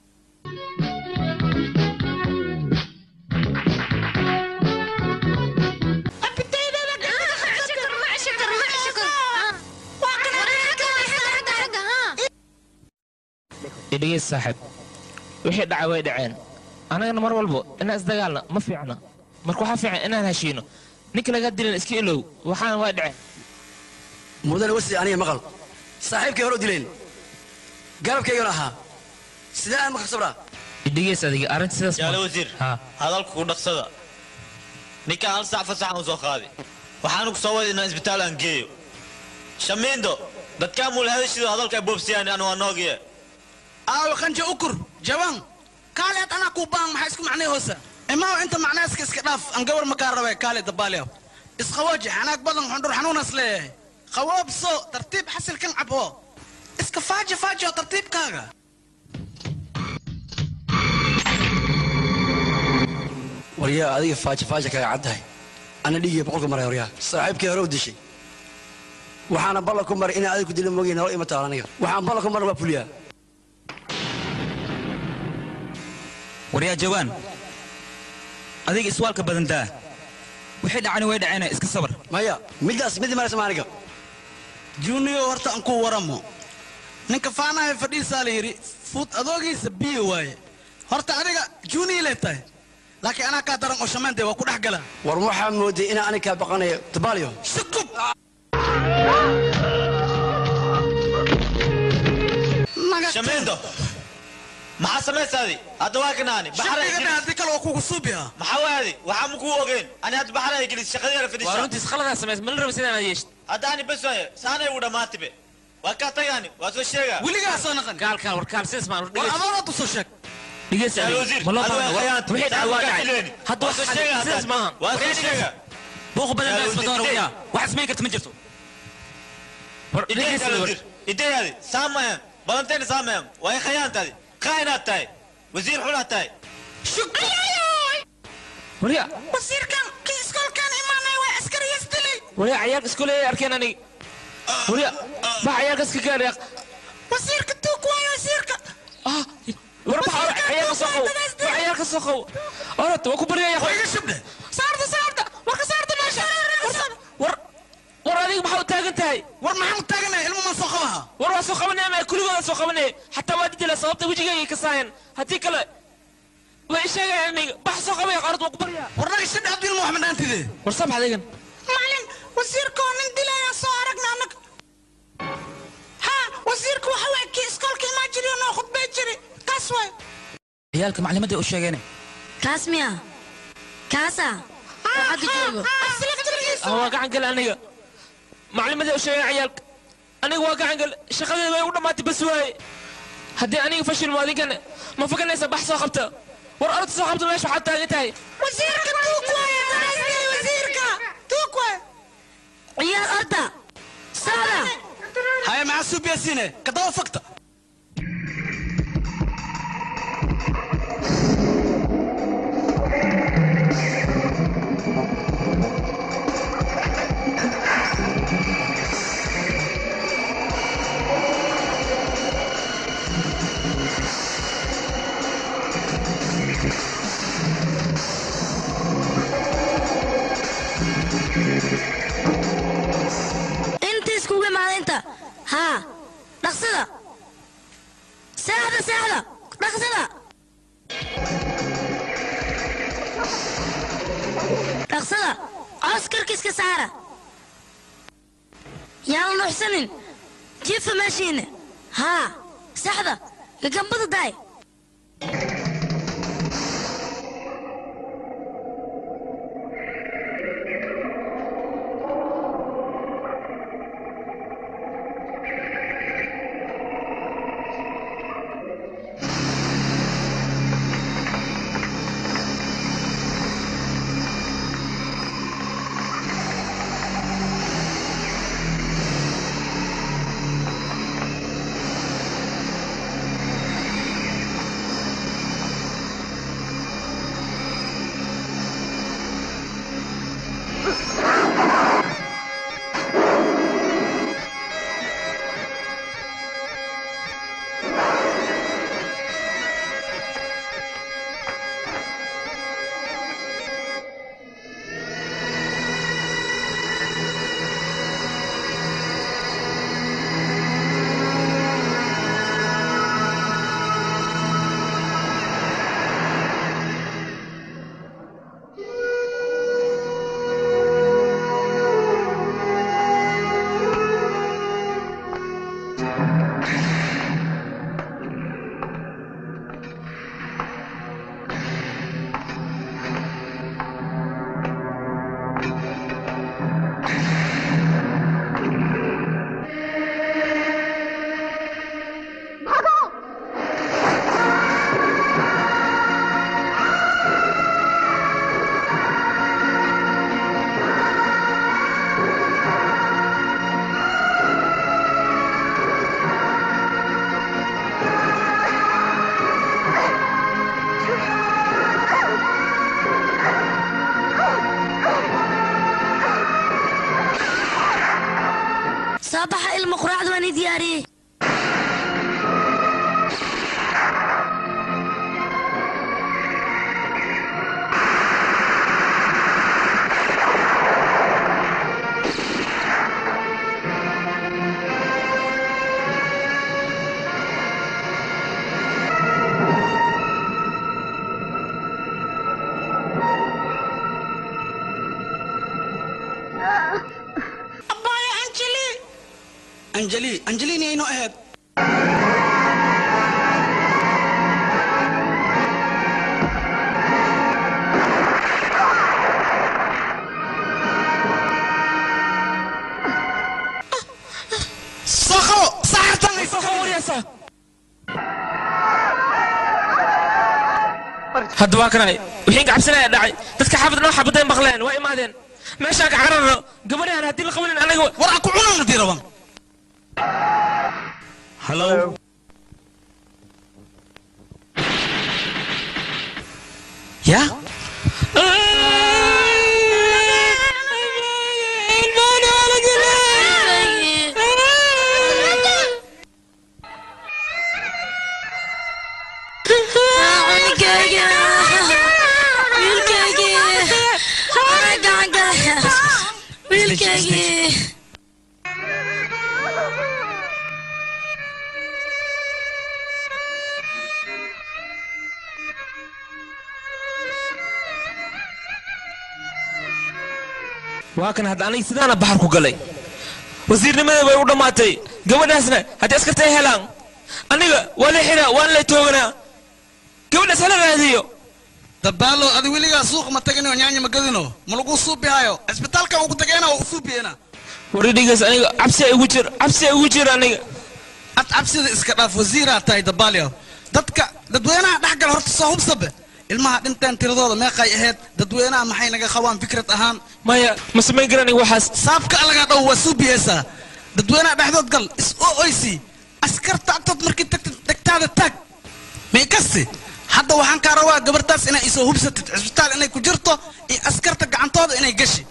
A: idhigeys saaxiib wixii dhacay way dhaceen annagana mar walbo inaan isdagaalna ma fiicna marka waxaa fiican inaan heshiino ninka lagaa dilan iska ilow waxaana way dhaceen
B: mudane wasi aniga maqal saaxiibkay hore u dileen garabkaygana ahaa sidee aan maka sabraa
A: idhigeys adiga arrinta sidaas
L: jaale wasiir hadalku ku dhaqsada ninkaan hal sac fasaxan u soo qaaday waxaanu ku soo waday inaan isbitaal aan geeyo shamiindo dadkaa muula hadashido hadalka ay boobsiyaan anu waa noogiye
F: aawe qanja ukur jawaan kaaleed anaa kuu baan maxaa isku macnay hoosa imaaw inta macnaaska iska dhaaf aan gabar makaa rabe kaale dabaalyaw isqawooji xanaag badan xundhur xanuunas leeyahay qawoobso tartiib xasilkan cabo iska faaji faaji oo tartiibkaaga
B: waryaa adiga faaja faaja kaga caddahay ana dhiigiya boqolka maray waryaa saaxiibkay hore u dishay waxaana ballan ku maray inaan adiga ku dila moogiin nolol ima taal aniga waxaan ballan ku maray waa fuliyaa
D: waryaa jawaan adiga iswaalka badan daa wixii dhacani way dhaceena iska sabar
B: maya middaas mid maraysa ma aniga
F: junior horta aan ku waramo ninka faanahay fadhiisaa la yidhi fuud adoogiisa biyo waaye horta adiga junior lee tahay laakiin anaa kaa daran oo shamaantay waa ku dhex galaa
B: war waxaa mooday inaan aniga kaa baqanayo dabaalyo
F: sukub
L: shamiindo maxaa samaysaadi hadda waa kanaani
F: shaqiga haddii kale waa kugu suubiha
L: maxaa waadi waxaa ma kuu ogeyn ani hadda baxaraya gelis shaqadeera fadhiisa
A: waa runtiis khaladaa samays ma la raba sidaan aad yeeshid
L: hadda ani bes waaye saanay ugu dhammaatibe waa kaa tagaani waa soo sheegaa
F: weligaa soo naqan
A: gaalkaan war kaal sidaas maan
F: war adoonad u soo sheeg
A: dhigeys
L: Jaal wasiir,
A: ma loo
L: adiga
A: baahna
L: khiyaanti.
A: wixii dhacay waa
L: Saan
A: dhacay
L: fileeni.
A: hadda
L: Waa soo
A: wax
L: sheegaa
A: sidaas
L: hadda.
A: maahan
L: waa soo sheegaa
D: buuqa badan
L: Jaal
D: daa isma doona
L: wasiir,
D: waryaa wax samayn karta ma jirto
A: war
L: idee
A: dhigeys
L: jaal wasiir ideeyaadi saamayan balanteena saamayan waa in khiyaantaadi kaa inaad tahay wasiir xunaad tahay
A: waryaa
N: wasiirkan kii iskoolkaan imaanay waa askariyas dilay
A: waryaa cayaalka iskooley arkeen aniga waryaa bax cayaalka iska gaar yaaq
N: wasiirka tuug waayo wasiirka
A: war bax hore cayaalka soo qaw war cayaalka soo qaw orata waa ku baryaya
F: iga shubdhe
N: saarta saarta warka saarta meesha
A: war war adiga maxaa u taagan tahay
F: war maxaan u taaganahay ilmo maan soo qabaha
A: war waa soo qabanaya ma kuligooda soo qabanaya xataa waa didila sababta wejigayga ka saayeen haddii kale way sheegayaan aniga bax soo qabaya qaarad waa ku baryaa
F: war naga shadhe abdil muxamed aantide
A: war sabax adigan
N: ma wasiirkoo nin dilayaan soo aragna annaga ha wasiirka waxa waay kii iskoolka imaan jiriyo noo khudbay jiri kaas waay
D: ciyaalka maclimadii u sheegeen
M: kaas miya kaasa oo xagga joogo
A: ah waa gacan gal aniga maclimadii u sheegay ciyaalka aniga waa gacan gal shaqadeeda way u dhammaatay bas waaye haddii aniga fashil muwaadinkan ma fakanaysa bax soo qabta war orod soo qabta meesha waxaad taagan tahay
N: wasiirka tuug waay wasiirka tuug waay
M: ciyaar orda socda
F: haya maxaa suubiyasiine kadaba fakta
M: inta iskugu imaada inta haa dhaqsada seexda seexda dhaqsada dhaqsada coos karkiiska saara yaala nuuxsanin jiifa meeshiina haa seexda gagambada daay soo baxa ilmo quraacda waan ii diyaariyey
N: abbaaya anjeli
F: anjeli anjelini aynu ahayd soo qabo saxartan ay soo
A: wariyaysaa hadda waa kanay wixii gacabsanaya dhacay dadka xaafad noo xabaday maqleen waa imaadeen meeshaan ka cararno gabadhaan haddii la qabanin anaga
F: war aan ku cunan hadii raban
L: Hello.
A: ya
M: Wiilkayga wiilkayga ana gacan gala wiilkayga
A: waa kan hadda aniga sidaana baxar ku galay wasiirnimada way u dhammaatay gabadhaasna haddii askarta ay helaan aniga waa la xiraa waan la tooganaa gabadhaas hala raadiyo
F: dabaalo adi weligaa suuq ma tagino nyaanya ma gadino ma lagu suubihayo cisbitaalka ugu tagayna waa u suubiyena
A: waridhigaas aniga cabsi ay ugu jir cabsi ay ugu jir aniga
F: ad cabsida iska dhaaf wasiiraa tahay dabaalyo dadka dadweynaha dhexgal horta soo hubsabe ilmaha dhinteen tiradooda meeqay ahayd dadweynaha maxay naga qabaan fikrad ahaan
A: maya ma samayn garanay waxaas
F: saabka alagaa dhow waa suubiyeysaa dadweynaha dhexdood gal is o oysi askarta agtood markii tagtid dhegtaada taag may kasti hadda waxaan kaa rabaa gabartaas inay isoo hubsatid cisbitaal inay ku jirto iyo askarta gacantooda inay gashi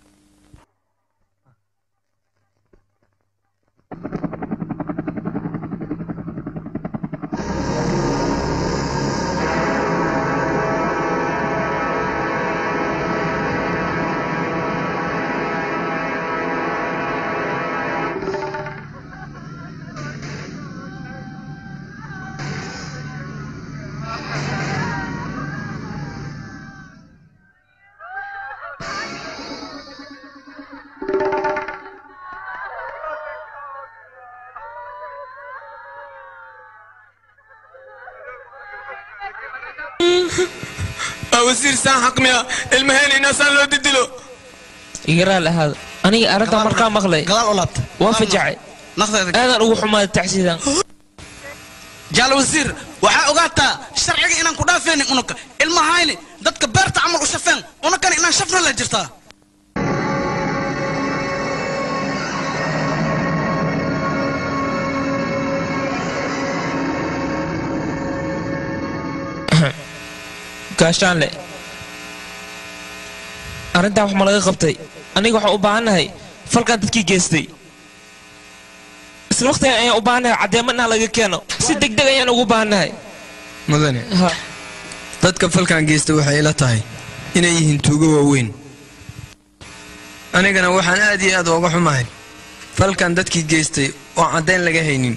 C: wasiir saan xaqmiya ilmaheena inaasaan loo didilo
A: igaraa lahaada aniga arrintaa markaa maqlay
F: gadaal u laabta
A: waan fajacay aadaan ugu xumaaday tacsiidan
F: jaal wasiir waxaa ogaataa sharciga inaan ku dhaafaynin unuka ilmahayni dadka beerta camal u shafeen unakana inaan shafna la jirtaa
A: gaashaanle arrintaa wax ma laga qabtay aniga waxaan u baahannahay falkan dadkii geystay isla waqtigan ayaan u baahannahay caddeemo inaa laga keeno si degdeg ayaan ugu baahannahay
C: mudane dadka falkan geysta waxay ila tahay inay yihiin tuugo waaweyn anigana waxaan aad iyo aad uga xumahay falkan dadkii geystay oo caddayn laga haynin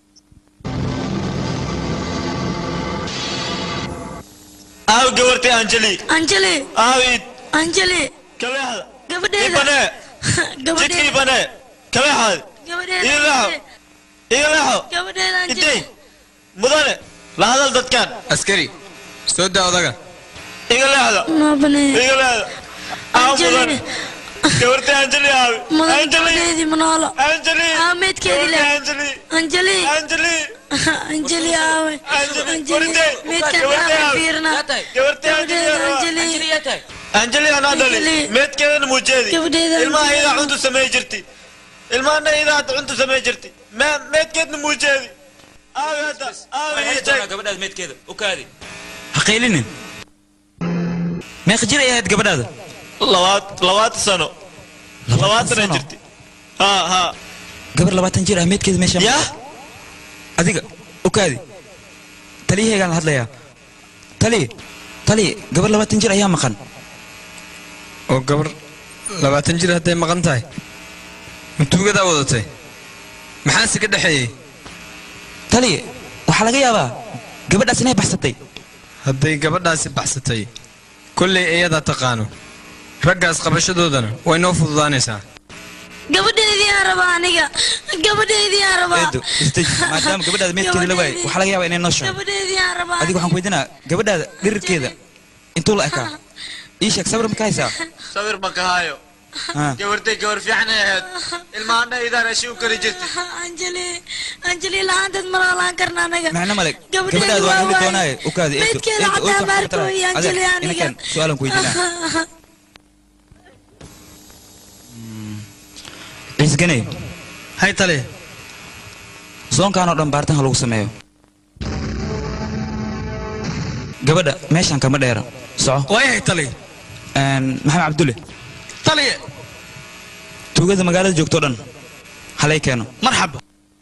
L: aaw gabartay anjeli
M: anjeli
L: aawid
M: anjeli
L: kabeexda
M: gabadheeda
L: ibane
M: gabadheeda
L: jidka ibane kabeexaad
M: gabadheeda
L: ii leexo ii leexo
M: gabadheeda
L: intay
M: anjeli
L: mudane la hadal dadkan
C: askari soo daa odaga
L: iga leexda
M: noobane
L: iga leexda aaw mudane gabartay anjeli aawi
M: mudan
L: anjeli
M: gabadheedii manoolo
L: anjeli
M: aameedkeedii le
L: anjeli
M: anjeli
L: anjeli
M: anjeli aawe anjeli meedkan aawe fiirna gabadheeda anjeli
L: anjeli anaa dhali
M: Anjeli.
L: meedkeedana muujeedi
M: Gabadheeda
L: ilmaha
M: Anjeli.
L: idaa cuntu samey jirti ilmahana idaa hadda cuntu samey jirti me- meedkeedna muujeedi aawi hadda aawi ii sheeg
E: gabadhaada meedkeeda u kaadi ha qaylinin meeqa jir ay ahayd gabadhaada
L: labaat labaatan sano labaatan jirti ha ha
E: gabar labaatan jir ah meedkeeda meesha
L: ya
E: adiga u kaadi taliyahaygaan la hadlayaa taliye taliye gabar labaatan jir ayaa maqan
C: oo gabar labaatan jir hadday maqan tahay ma tuugadaa wadatay maxaase ka dhexeeyey
E: taliye waxaa laga yaabaa gabadhaas inay baxsatay
C: hadday gabadhaasi baxsatay kollay iyadaa taqaano raggaas qabashadoodana way noo fududaanaysaa
M: gabadheedii aan rabaa aniga gabadheedii aan rabaa
E: eedo isdeji maadaama gabadhaada meedkeeda la waayay waxaa laga yaabaa inay noo sheego
M: gabadheedii aan rabaa
E: adiga waxaan ku weydiinaa gabadhaada dhirirkeeda intuu la ekaa ii sheeg sabir ma ka haysaa
L: sawir ma ka hayo
E: Ah.
L: gabartay gabar fiican ay ahayd ilmahana idaa rashi u kari jirti
M: anjeli anjeli la-aanteed ma noolaan karna anaga
E: macno male
M: Gabadheedu
E: gabadhaada waa
M: waa
E: heli
M: waaye.
E: doonaaye u kaadi eedo
M: Meydkeeda
E: eedo
M: xataa
E: oo
M: maarko iyo Anjeli aniga.
E: inakan su-aalan ku weydiinaa ciisganey
F: hay tale
E: zoonkan oo dhan baaritaan ha lagu sameeyo gabadha meeshan kama dheera soco
F: waayahay tale
E: Een, maxamed cabdulle
F: taliye
E: tuugada magaalada joogto dhan halay keeno
F: marxaba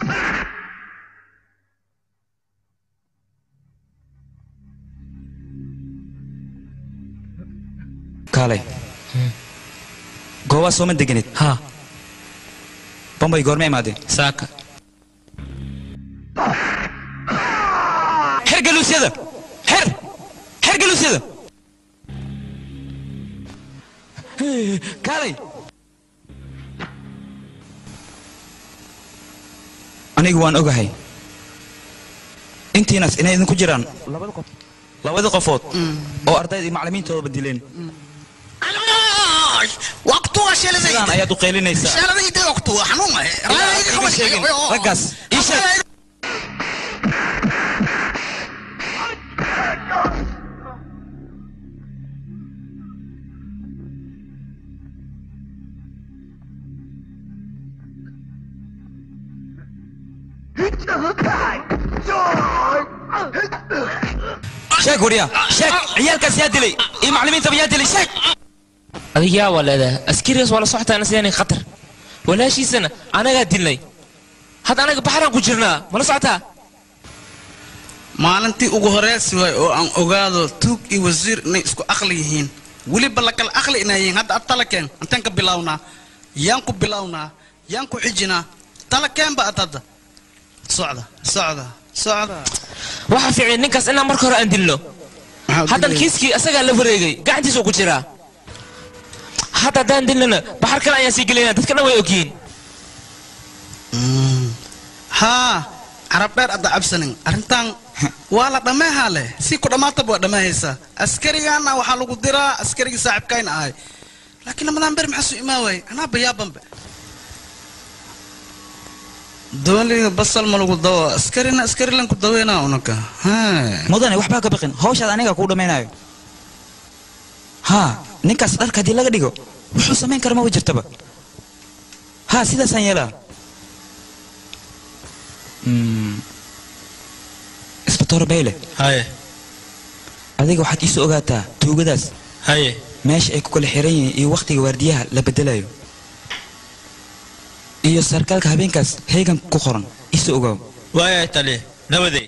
E: kaalay goobaa sooma deganid
A: ha
E: bambay goorma imaadeen
A: saaka
E: xer galuusyada xer xer galuusyada kaalay
D: anigu waan ogahay intiinaas inay idinku jiraan labada qof labada qofood oo ardayda iyo macallimiintoodaba dileen
F: waqtuga sheelada
D: sidaan ayaad u qaylinaysaa
F: sheelada idee waqtuga xanuun ah
D: iga sheegin raggaas ii sheeg sheeg wariya sheeg ciyaalkaas yaa dilay iyo macallimiintaba yaa dilay sheeg
A: adiga yaa waa leedahay askarigaas waa la socotaa sidaan khatar walaashiisana anagaa dilnay hadda anaga baxraan ku jirnaa mala socotaa
F: maalintii ugu horeysi waay oo aan ogaado tuug iyo wasiir inay isku aqli yihiin weliba la kala aqli inay yihiin hadda ad talakeen intaan ka bilownaa yaan ku bilownaa yaan ku xijinaa talakeenba ad hadda socda socda socda
A: waxaa fiican ninkaas inaan marka hore aan dilno haddan kiiskii asagaa la wareegay gacantiisuu ku jiraa hadda haddaan dilnana baxar kale ayaan sii gelinaa dadka dhan way ogyihiin
F: haa carab dheer adda cabsanin arrintan waa la dhammeehaa leh si ku dhammaataba waa dhammeehaysaa askarigaana waxaa lagu diraa askarigii saaxiibkayna ahay laakiin lamadaan ber maxaa soo imaa waayey anaa bayaabanbe dooliga basal ma lagu dawo askarina askari lan ku daweynaa unaka
D: mudane waxbaa ka baqin hawshaad aniga kuu dhammaynayo haa ninkaas dharka haddii laga dhigo wuxuu samayn kara maba jirtaba haa sidaasaan yeelaa isbatoor bayle
L: haye
D: adiga waxaad iisoo ogaataa tuugadaas
L: haye
D: meesha ay ku kala xiran yihiin iyo wakhtiga waardiyaha la bedelayo iyo sarkaalka habeenkaas heegan ku qoran iisoo ogaaw
L: waaya tali nabaday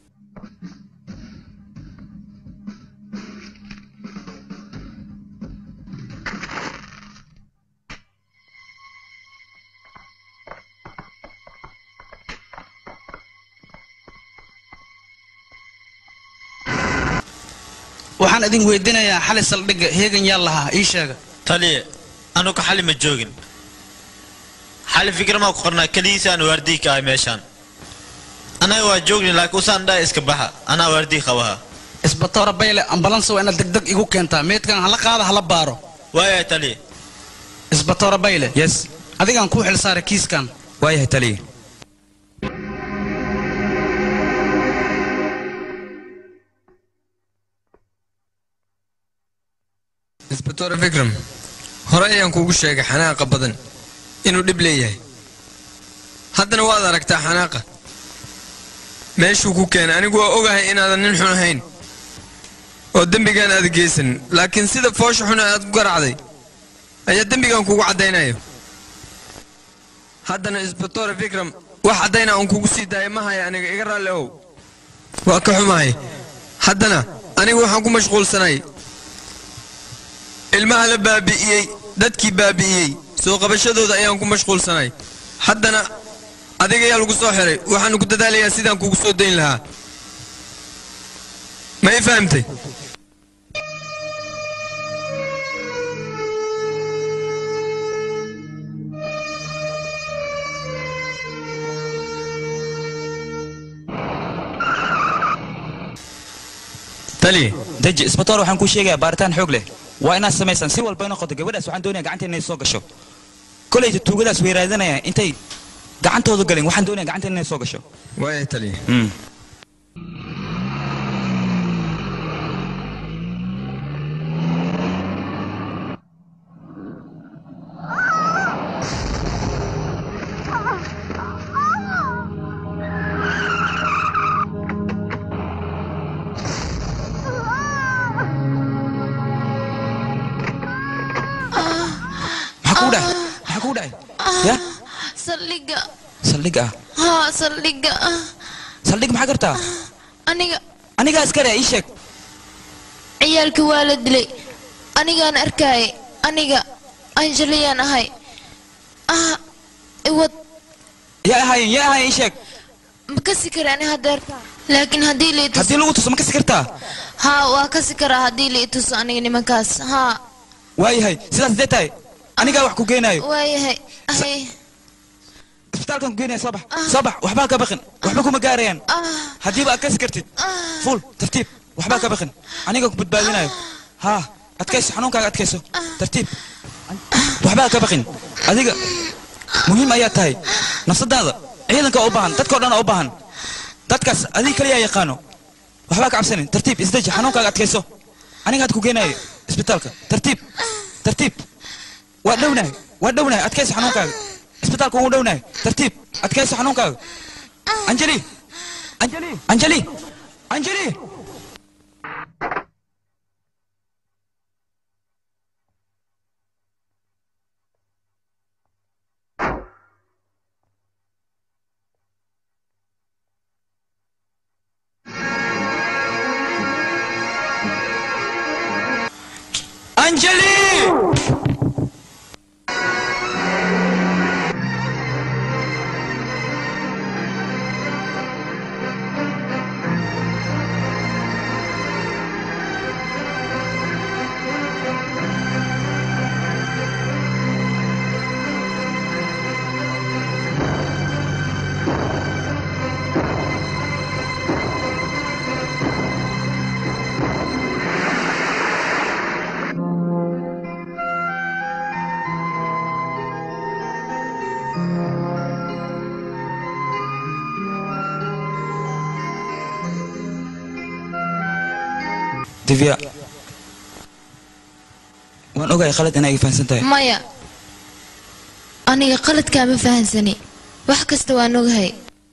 F: waxaan idin weydiinayaa xali saldhigga heegan yaa lahaa ii sheega
L: taliye anugu xali ma joogin xali fikramaa ku qornaa keligiisaan waardii ka ahay meeshaan anaga waa joogni laakiin usaan dhaa iska baxa anaa waardii qabaha
F: isbatoora bayle ambalansa waa inaad degdeg igu keentaa meedkan hala qaada hala baaro
L: waaya taliye
F: isbatoora bayle
D: yes
F: adigaan kuu xilsaaray kiiskan
D: waayahay taliye
C: isbatoore fikram hore ayaan kuugu sheegay xanaaqa badan inuu dhib leeyahay haddana waad aragtaa xanaaqa meeshuu ku keenay anigu waa ogahay inaadan nin xun ahayn oo dembigaan aad geysan laakiin sida foosha xuna aad ku garacday ayaa dembigan kugu caddaynayo haddana isbatoore fikram wax caddayna aan kugu sii daaya ma haya aniga iga raalli ow waa ka xumahay haddana anigu waxaan ku mashquulsanay ilmaha la baabi'iyey dadkii baabi'iyey soo qabashadooda ayaan ku mashquulsanay haddana adiga ayaa lagu soo xiray waxaanu ku dadaalayaa sidaan kugu soo dayn lahaa ma i fahamtay tali
D: deji isbatoor waxaan kuu sheegayaa baaritaan xoog leh waa inaad samaysaan si walba noqoto gabadhaas waxaan doonayaa gacanteena inay soo gasho kolayta tuugadaas way raadinayaan intay gacantooda galin waxaan doonayaa gacanteena inay soo gasho
C: waaya tali
D: maxaa kuu dhahay maxaa kuu dhahay ya
H: saldhigga
D: saldhig ah
H: haa saldhigga
D: saldhig maxaa gartaa
H: aniga
D: anigaa iskale ii sheeg
H: ciyaalkii waa la dilay anigaan arkaayay aniga anjaliyaan ahay ah iwad
D: yaa ahaayeen yaa ahaayeen ii sheeg
H: ma kasi kara ani hadeerta laakiin haddii la ituso
D: haddii lagu tuso ma kasi kartaa
H: haa waa kasi karaa haddii la ituso aniga nimankaas haa
D: waayahay sidaas dee tahay anigaa wax ku geenaayo
H: waayahay ahay
D: isbitaalkan ku geynaya soo bax soo bax waxbaa ka baqin waxba kuma gaarayaan haddiiba aad kasi kartid fuul tartiib waxbaa ka baqin aniga ku badbaadinayo haa adkayso xanuunkaaga adkayso tartiib waxbaa ka baqin adiga muhiim ayaa tahay nafsadaada ciidanka u baahan dadkao dhan u baahan dadkaas adiga kaliyaa yaqaano waxbaa ka cabsanin tartiib isdeji xanuunkaaga adkayso aniga had ku geenayo isbitaalka tartiib tartiib waa dhownahay waa dhownahay adkayso xanuunkaaga isbitaalka ugu dhownahay tartiib adkayso xanuunkaaga anjeli anjeli anjeli anjeli anjeli divya waan ogahay khalad inaa iga fahansan tahay
H: maya aniga qaladkaa ma fahansani wax kasta waan ogahay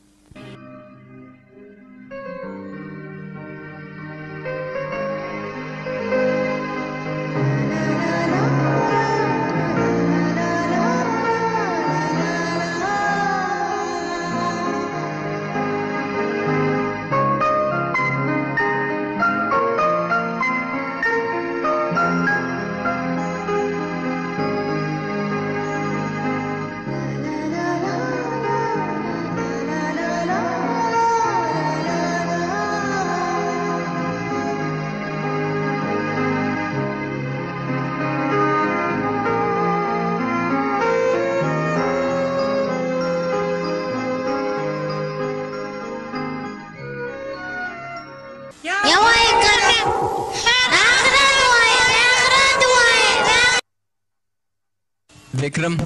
C: vikram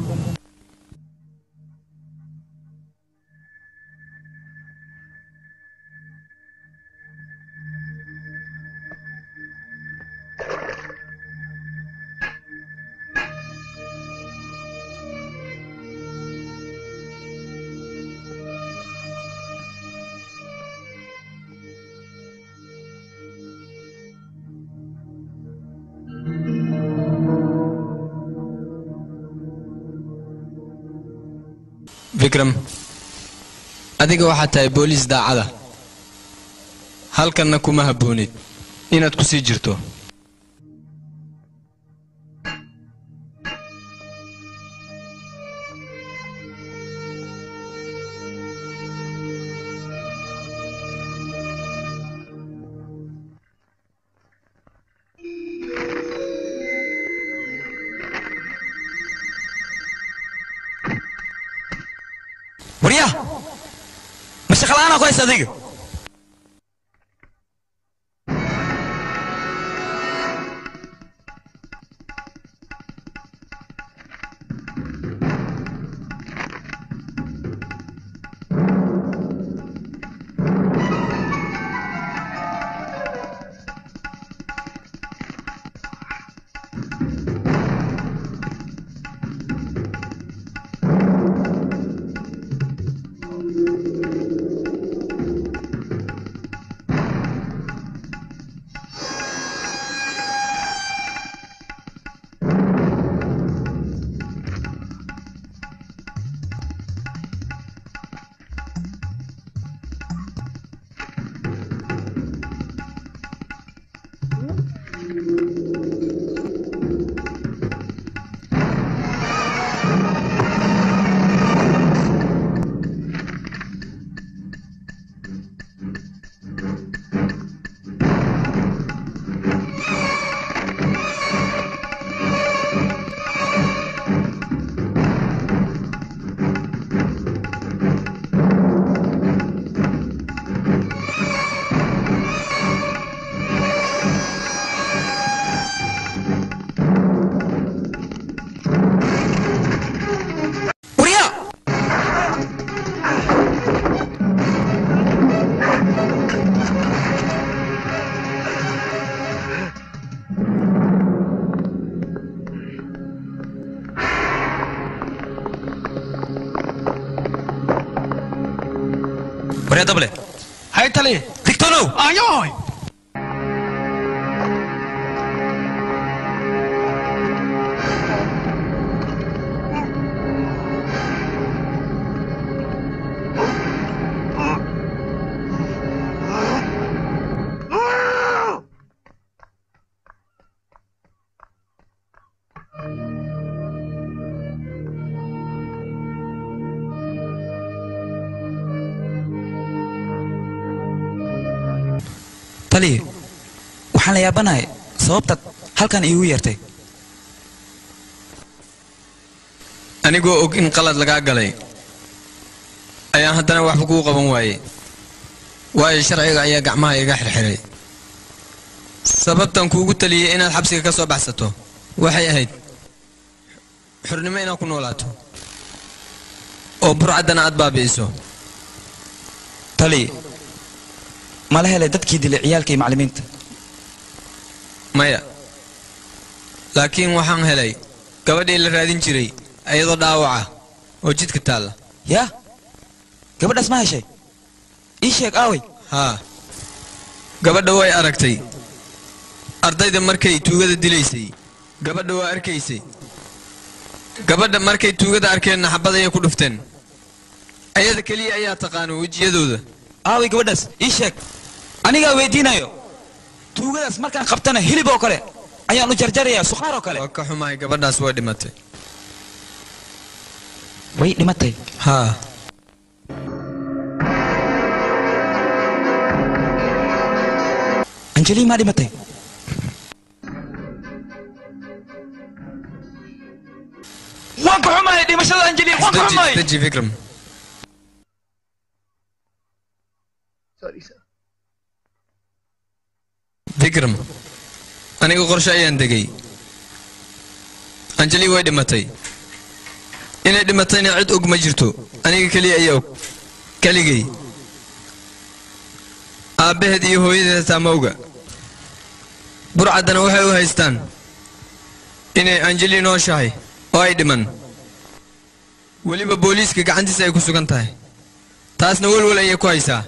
C: vikram adiga waxaad tahay booliis daacada halkanna kuma habboonid inaad ku sii jirto
D: warya ma shaqala'aanaa ku haysa adiga waryaa dable
F: hay tali
D: digtoonow
F: ayoy
D: taliya waxaan la yaabanahay sababtaad halkan iigu yeertay
C: anigoo og in qalad lagaa galay ayaan haddana waxba kuu qaban waayey waayo sharciga ayaa gacmaha iga xirxiray sababtan kuugu taliyey inaad xabsiga ka soo baxsato waxay ahayd xurnimo inaad ku noolaato oo burcaddana aad baabi'iso
D: taliya mala helay dadkii dilay ciyaalka iyo macallimiinta
C: maya laakiin waxaan helay gabadhii la raadin jiray iyadoo dhaawaca oo jidka taalla
D: yaa gabadhaas ma heshay ii sheeg aaway
C: haa gabadha way aragtay ardayda markay tuugada dilaysay gabadha waa arkaysay gabadha markay tuugada arkeenna xabad ayay ku dhufteen ayada keliya ayaa taqaano wejiyadooda
D: aaway gabadhaas ii sheeg anigaa weydiinayo tuugadaas markaan qabtana hilib oo kale ayaan u jarjarayaa sukhaar oo kale
C: waa ka xumahay gabadhaas way dhimatay
D: way dhimatay
C: haa
D: anjeli maa dhimatay waan ka xumahay dhimashada anjeli waan ka xumahay
C: Isdaji Vikram
J: Sorry, sir.
C: Vikram aniga qorshe ayaan degay anjeli way dhimatay inay dhimatayna cid og ma jirto aniga keliya ayaa og keligay aabbaheed iyo hooyadeed taa ma oga burcaddana waxay u haystaan inay anjeli nooshahay oo ay dhiman weliba booliiska gacantiisa ay ku sugan tahay taasna welwel ayay ku haysaa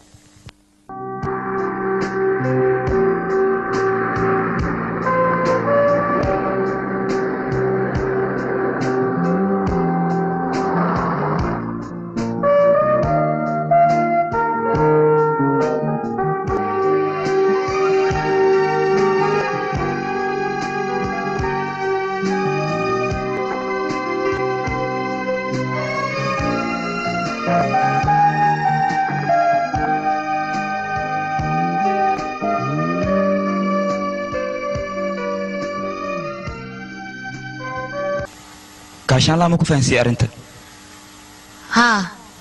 D: gaashaanlaa ma ku fahansiiyey arrinta
H: haa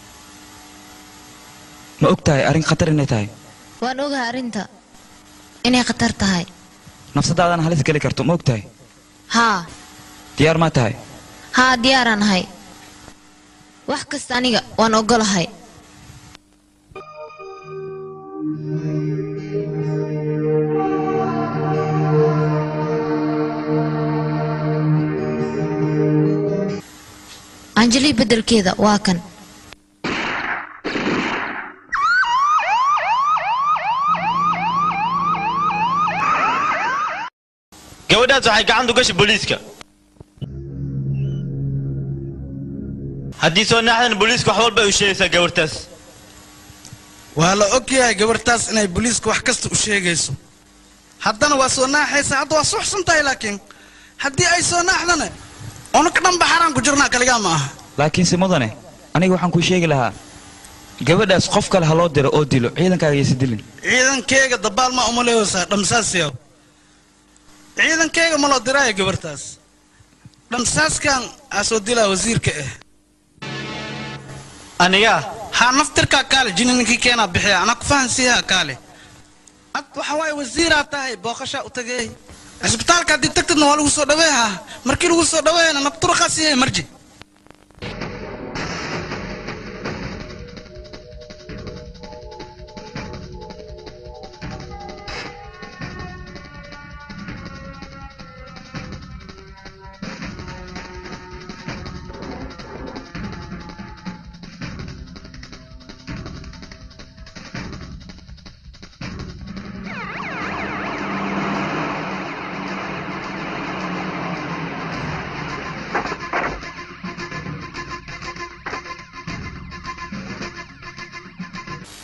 D: ma og tahay arrin khatar inay tahay
H: waan ogahay arrinta inay khatar tahay
D: nafsadaadana halis geli karto ma og tahay
H: haa
D: diyaar maa tahay
H: haa diyaaraan ahay wax kasta aniga waan ogolahay anjeli beddelkeeda waa kan
L: gabadhaas waxay gacanta u gashay booliiska haddii soo naaxdan booliiska wax walba ay u sheegaysaa gabartaas
F: waa la og yahay gabartaas inay booliiska wax kasta u sheegayso haddana waa soo naaxaysa hadda waa suxsan tahay laakiin haddii ay soo naaxdana unaka dhanba xaraan ku jirnaa kaligaa ma aha
D: laakiinse mudane aniga waxaan kuu sheegi lahaa gabadhaas qof kale ha loo diro oo dilo ciidankaaga yaysa dilin
F: ciidankeyga dabaal ma uma leeysaa dhamsaasyaw ciidankeyga ma loo diraayo gabartaas dhamsaaskan aa soo dilaa wasiirka ah
L: aniga
F: haa naftirkaa kaale jini ninkii keenaa bixiya anaa ku fahansiiyaa kaale ad waxa waaye wasiiraa tahay booqashaa u tagay cisbitaalka haddii tagtidna waa lagu soo dhaweehaa markii lagu soo dhaweeyana nabturaqaa siiyay marji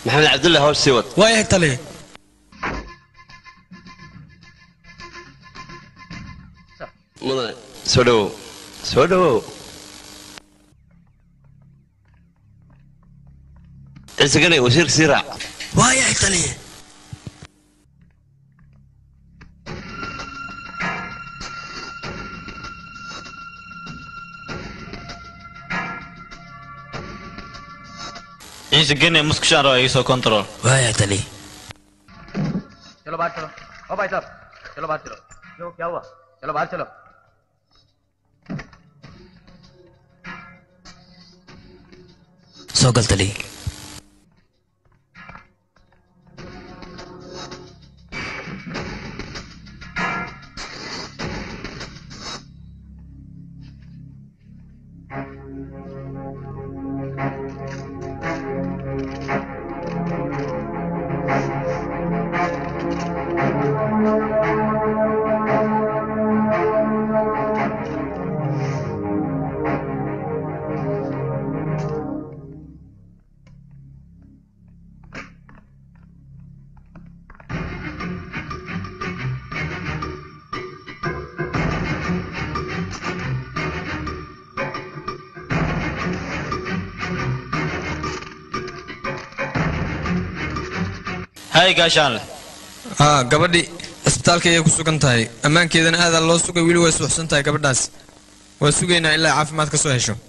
O: maxamed cabdulle hawsh sii wad
F: waayahay taliya
O: mudane soo dhawow soo dhawow ciise ganay wasiirka sii raac
F: waayahay taliya
L: ciise gene muskushaan raba iga soo control
F: waayahay taliya
J: चलो बाहर चलो ओ भाई साहब चलो बाहर चलो क्यों क्या हुआ चलो बाहर चलो
F: soo gal taliya
L: hay gaashaan leh
C: haa gabadhi cisbitaalka ayay ku sugan tahay ammaankeedana aadaa loo sugay weli way suuxsan tahay gabadhaas waa sugaynaa ilaa caafimaad ka soo hesho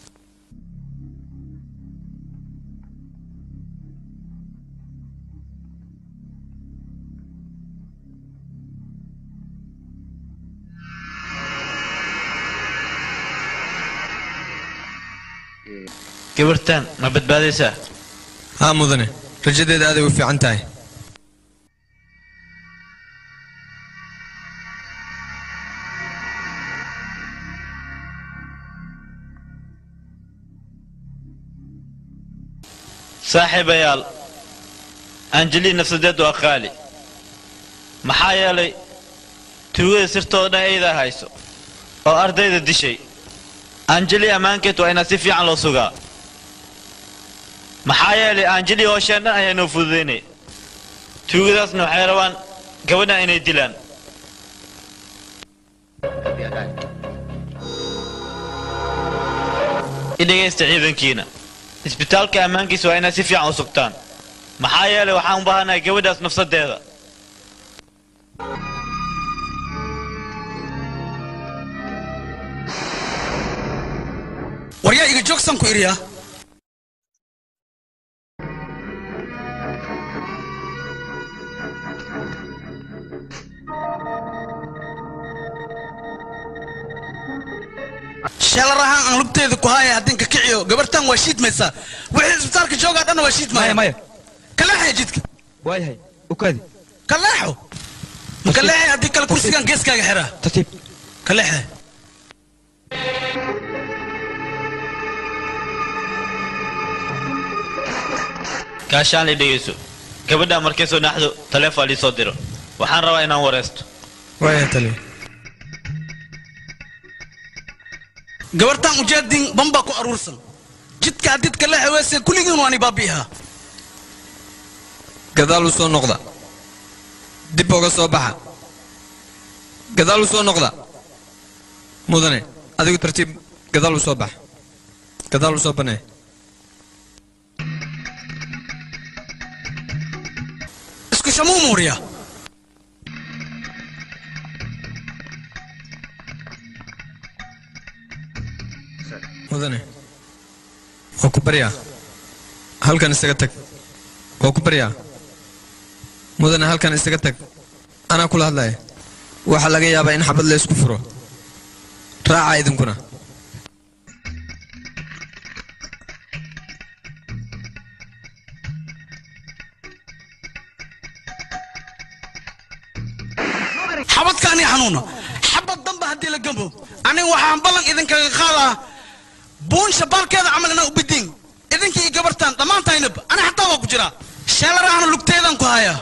L: gabartan ma badbaadaysaa
C: haa mudane rajadeeda aaday u fiican tahay
L: saaxiibayaal anjeli nafsadeed waa qaali maxaa yeelay tuugada sirtooda dhan aydaa hayso oo ardayda dishay anjeli ammaankeed waa inaa si fiican loo sugaa maxaa yeelay anjeli hoosheen dhan ayaa noo fududaynay tuugadaasna waxay rabaan gabadhan inay dilaan i dhegaysta ciidankiina isbitaalka ammaankiisa waa inaad si fiican u sugtaan maxaa yeelay waxaan u baahanahay gabadhaas nafsadeeda
F: waryaa iga joogsan ku iriya sheelar ahaan aan lugteeda ku haaya haddinka kiciyo gabartan waa shiidmaysaa wixii isbitaalka joogaa dhanna waa shiidmaya
D: maya
F: kaleexaya jidka
D: waayahay ukaadi
F: kaleexo ma kaleexay haddii kale kursigan geeskaaga xiraa
D: tartiib
F: kaleexe
L: gaashaan i dhegayso gabadhaa markay soo naxdo taleefon ii soo diro waxaan rabaa inaan wareysto
C: waaya taliya
F: gabartan ujeedin bambaa ku aruursan jidka haddid kaleexe weese kulligiin waani baabi'ihaa
C: gadaal u soo noqda dib uga soo baxa gadaal u soo noqda mudane adigu tartiib gadaal u soo bax gadaal u soo banee
F: isku shamuu muuriya
C: mudane waa ku baryaa halkan isaga tag waa ku baryaa mudane halkan isaga tag anaa kula hadlaya waxaa laga yaabaa in xabad la isku furo raaca idinkuna
F: xabadkaani xanuuna xabad damba haddii la gambo aniga waxaan ballan idinkaga qaadaa buun shabaalkeeda camal inaa u bidin idinkii i gabartaan dhammaantaynab ani xataa waa ku jiraa sheelarahana lugteedan ku hayaa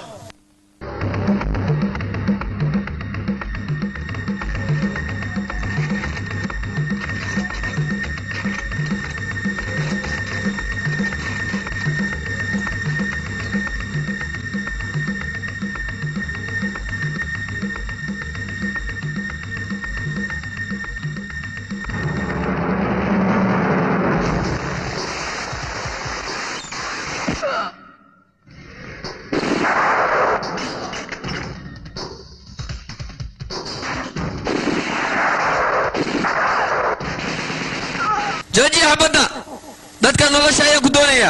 C: badna dadka nolosha ayaan ku doonayaa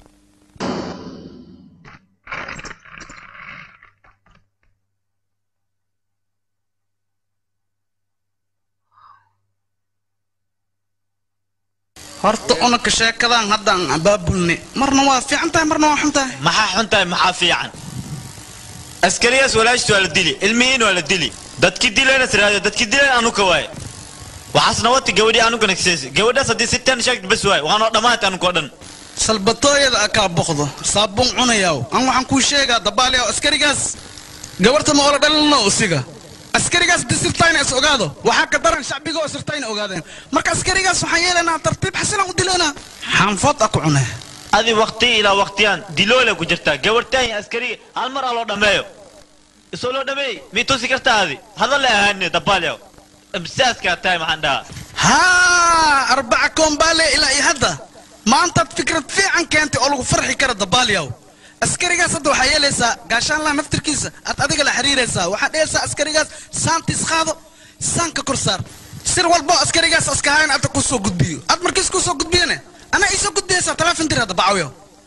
F: horta unaka sheekadan haddaan abaabulni marna waa fiican tahay marna waa xun tahay
L: maxaa xun tahay maxaa fiican askarigaas walaashtu waa la dili ilmihiin waa la dili dadki dilayna tiraahdo dadki dilayn anuka waaye waxaasna wati gabadhii anuka nagseesi gabadhaas haddii si tan sheegta bas waaye waanoo dhammaanta anuka oo dhan
F: salbatooyada akaa boqdo saabuun cunayaw an waxaan kuu sheegaa dabaaliyaw askarigaas gabarta ma oola dhalino usiga askarigaas di sirtayna is ogaado waxaa ka daran shacbiga oo sirtayna ogaadeen marka askarigaas waxaan yeelaynaa tartiib xasilan u dilaynaa xaanfood a ku cunee
L: adi waqti ilaa waqtiyaan diloole ku jirtaa gabartaan iyo askariga hal mar aa loo dhammeeyo isoo loo dhameey mii tusi kartaa adi hadal ahaane dabaalyaw imsaaskaa tahay maxaan dhahaa
F: haa arbaca koombaale ilaa iyo hadda maantaad fikrad fiican keentay oo lagu farxi kara dabaalyaw askarigaas hadda waxaa yeelaysaa gaashaanlaha naftirkiisa aad adiga la xiriiraysaa waxaad dhehaysaa askarigaas saantiis qaado saanka kor saar sir walbo askarigaas askahayn adda ku soo gudbiyo aad markiis ku soo gudbiyane anaa ii soo gudbiyaysaa taleefon dir hadda bacawyo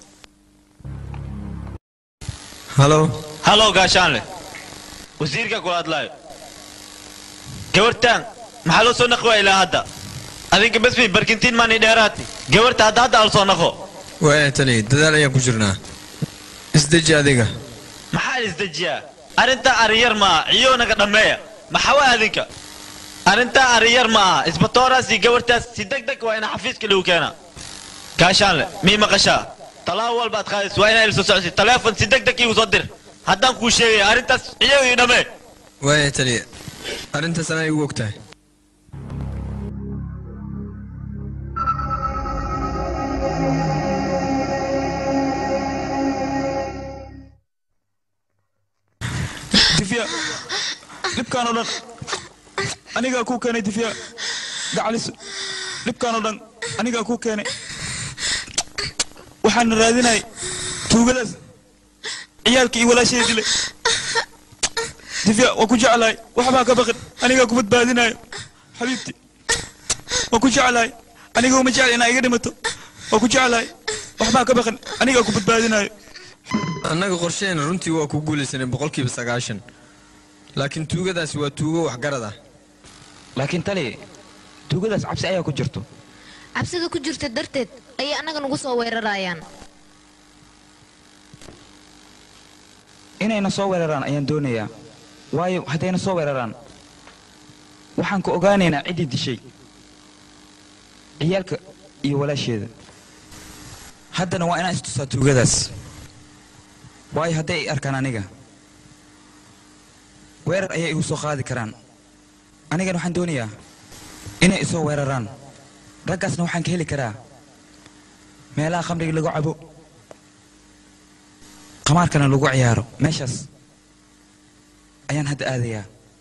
C: halo
L: halo gaashaanle wasiirka kula hadlaayo gabartaan maxaa loo soo naqi waa ilaa hadda adinka besmi barkintiin maani dheeraati gabarta hadda hadda al soo naqo
C: waaya tani dadaal ayaan ku jirnaa isdeji adiga
L: maxaa isdejiyaa arrintaa ariyar ma aha ciyoonaga dhammeeya maxaa waa adinka arrintaa ariyar ma aha isbatooraas iyo gabartaas si deg deg waa ina xafiiska lagu keenaa gaashaanle mii maqashaa talaabo walba ad qaadaysa waa inaa ila soo socodsi taleefon si deg deg iigu soo dir haddaan kuu sheegaya arrintaas ciyo ii dhammee
C: waaya tani arrintaas anaa igu ogtahay
D: difya dhibkaan oo dhan anigaa kuu keenay difya gacalis dhibkaan oo dhan anigaa kuu keenay waxaana raadinay tuugadaas ciyaalkii iyo walaashayda dilay difya waa ku jeclahay waxbaa ka baqin anigaa ku badbaadinayo xabiibti waa ku jeclahay aniga uma jecla inaa iga dhimato waa ku jeclahay waxbaa ka baqin anigaa ku badbaadinayo
C: annaga qorsheena runtii waa ku guulaysanay boqolkiiba sagaashan laakiin tuugadaasi waa tuugo waxgarad ah
D: laakiin tali tuugadaas cabsi ayaa ku jirto
H: cabsida ku jirta darteed ayay annaga nagu soo weerarayaan
D: inayna soo weeraraan ayaan doonayaa waayo haddayna soo weeraraan waxaan ku ogaanaynaa ciddii dishay ciyaalka iyo walaasheeda haddana waa inaan istusaa tuugadaas waayo hadday ay arkaan aniga weerar ayay igu soo qaadi karaan anigana waxaan doonayaa inay isoo weeraraan raggaasna waxaan ka heli karaa meelaha khamriga lagu cabo qamaarkana lagu ciyaaro meeshaas ayaan hadda aadayaa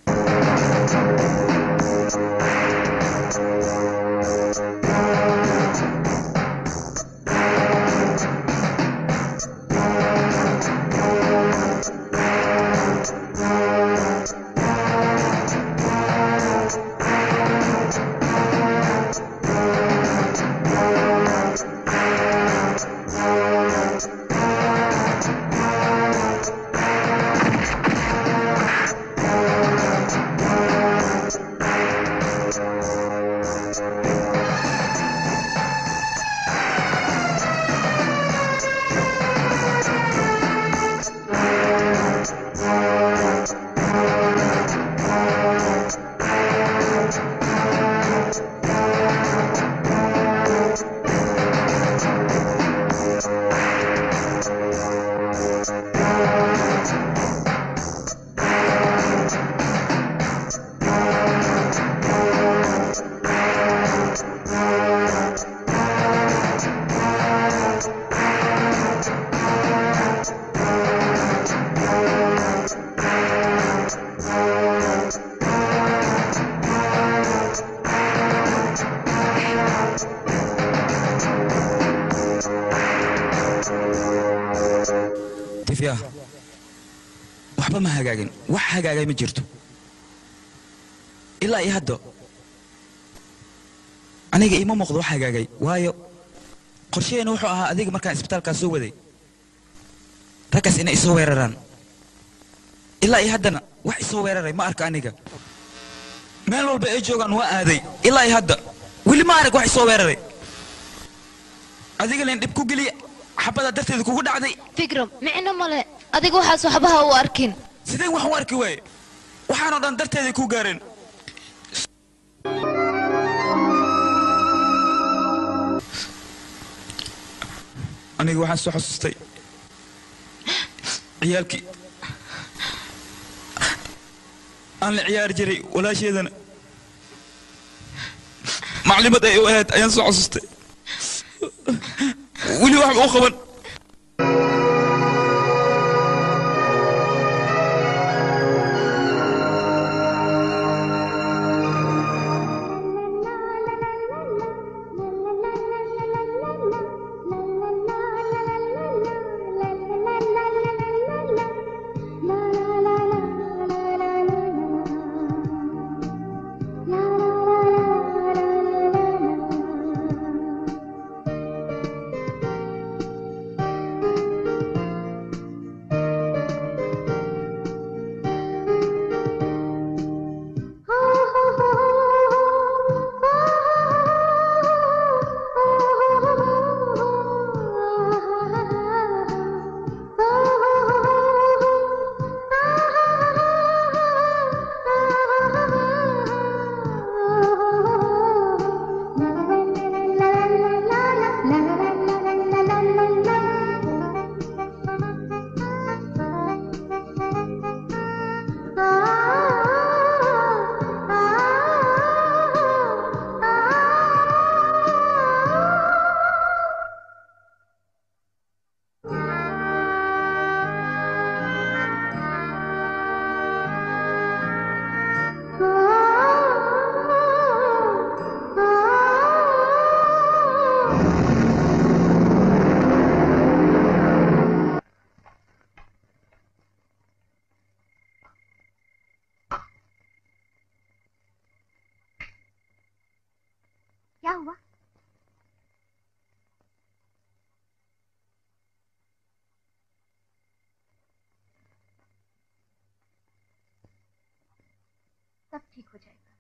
D: difya waxba ma hagaagin wax hagaagay ma jirto ilaa iyo hadda aniga iima muuqdo wax hagaagay waayo qorshaheena wuxuu ahaa adiga markaan isbitaalkaa soo waday raggaas inay isoo weeraraan ilaa iyo haddana wax isoo weeraray ma arka aniga meel walba ay joogaan waa aaday ilaa iyo hadda weli ma arag wax isoo weeraray adiga leen dhib ku geliya xabada darteeda kugu dhacday
H: fikram micno male adiga waxaas waxbaha u arkin
D: sideen wax u arki waaye waxaanoo dhan darteeday ku gaareen aniga waxaan soo xasuustay ciyaalkii aan la ciyaari jiray walaasheedana maclimad ay u ahayd ayaan soo xasuustay weli waxba u qaban
I: क्या हुआ सब ठीक हो जाएगा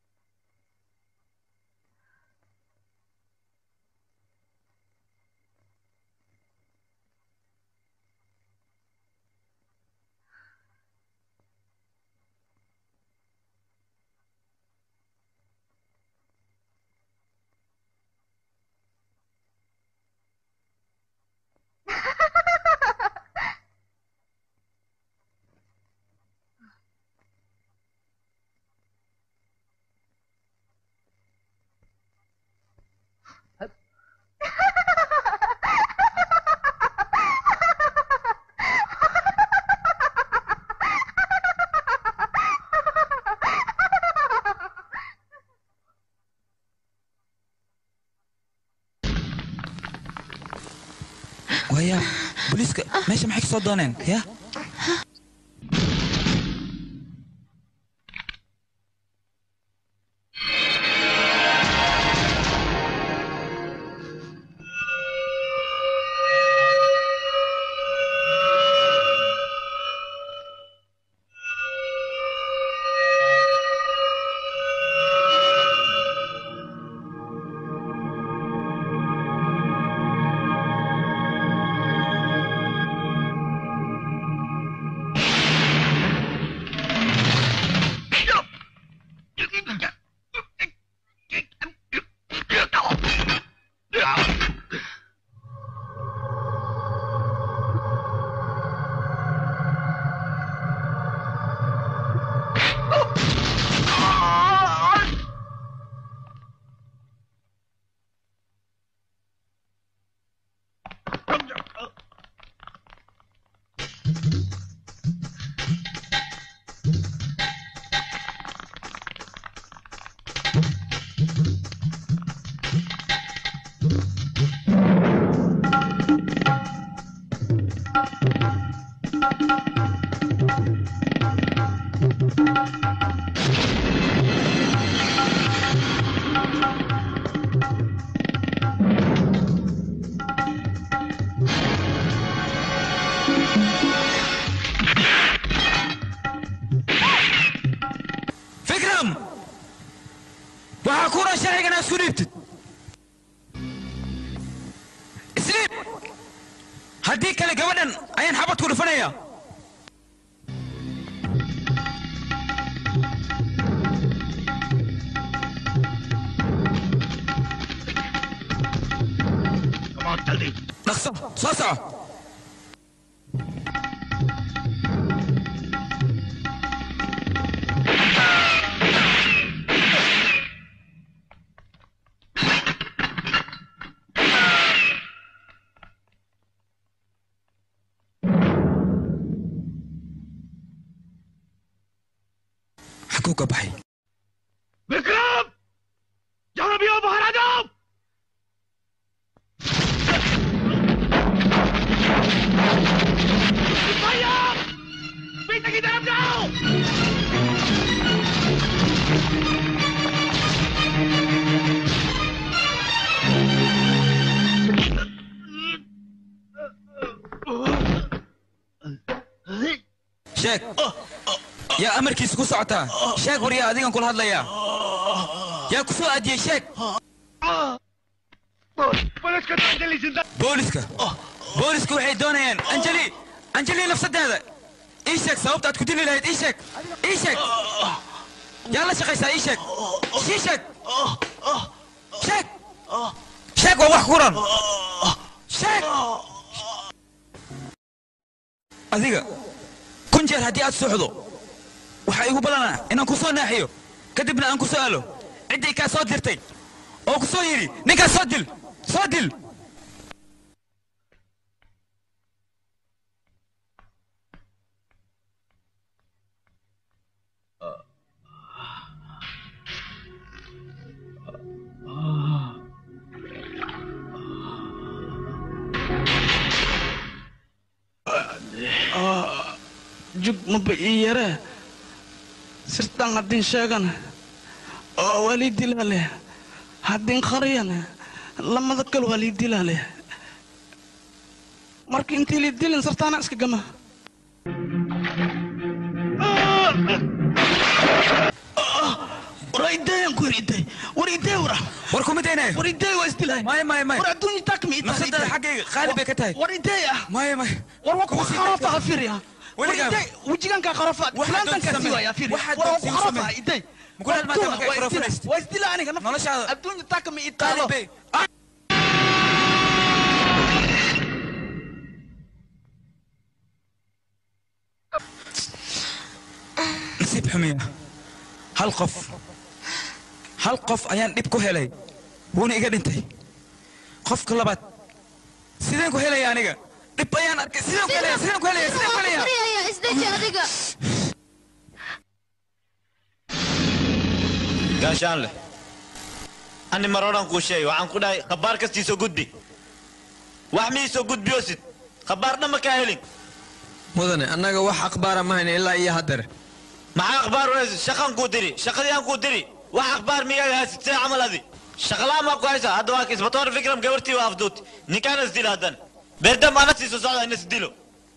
D: waya booliiska meesha maxay ka soo dooneen ya
I: हाँ
D: isku dhiibtid isliib haddii kale gabadhan ayaan xabad ku dhufanayaa dhaqso soo soco xaguu ka baxay
P: Vikram जहां भी हो बाहर आ जाओ भैया पीछे की तरफ जाओ
D: sheeg yaa amarkiisa ku socotaa sheeg war yaa adigan kula hadlayaa yaa ku soo aadiyey sheeg
P: police को अंजलि जिंदा
D: booliska booliska waxay doonayaan anjeli anjeli nafsadeeda ii sheeg sababta aad ku dili lahayd ii sheeg ii sheeg yaa la shaqaysaa ii sheeg ii sheeg sheeg sheeg waa wax kuran sheeg adiga kun jeer haddii aad suuxdo waxaa igu ballanaa inaan ku soo naaxiyo kadibna aan ku su'aalo ciddii kaa soo dirtay oo ku soo yidhi ninkaas soo dil soo dil
F: jug maba ii yaree sirtaan haddin sheegana oo waa lii dilaa leh haddin qariyana lamada kale waa lii dilaa leh marka intii lii dilin sirtaana iska gama war idayaan ku iday war iday wara
D: war kuma daynaayo
F: war iday waa isdilahay
D: maya maya maya
F: war adduunya takmi
D: nafsadada xaggayga qaali bay ka tahay
F: war iday ah
D: maya maya
F: war waa ku kharafa afiriya war
D: Weligaa-
F: iday wejiganka kharafa
D: Waxaad
F: fulaantan
D: doonta
F: ka
D: samee.
F: siwaya afiriya
D: Waxaad
F: war waa ku
D: doonta igu
F: kharafa
D: samee.
F: iday
D: Mukulaal maanta markay
F: waa isdila
D: kharafanaysid.
F: waa isdila aniga naf
D: Noloshaada-
F: adduunya takmi itaalo
D: bay. nasiib xumiya hal qof hal qof ayaan dhib ku helay wuuna iga dhintay qofka labaad sideen ku helaya aniga dhib ayaan arkay sideen ku helaya sideen ku helaya sideen ku helaya
H: isdeji adiga
L: gaashaan leh ani mar odhan kuu sheegay waxaan ku dhahay khabaar kastii soo gudbi wax mii soo gudbiyoosid khabaar dhan ma kaa helin
C: mudane annaga wax akhbaara ma hayna ilaa iyo haddeer
L: maxaa akhbaar waysid shaqan kuu diri shaqadii aan kuu diri wax akhbaar miyaaga haysid see camal adi shaqalaan maa ku haysaa hadda waa kisbatoor fikram gabartii waa afduut ninkaana isdila haddan beerdam ana sii soo socda ina isdilo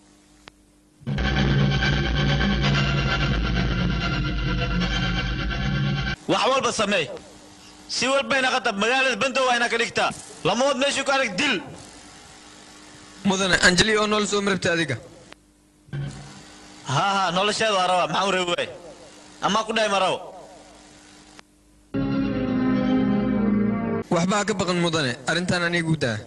L: wax walba sameey si walbayna qatab magaalada bandow ayna ka dhigtaa lamood meeshii ku arag dil
C: mudane anjeli oo nool soo marabta adiga
L: haa haa nolosheeda waa rabaa maxaan u reebi waay amaa ku dhahay ma rabo
C: waxba ha ka baqan mudane arrintan anigu daa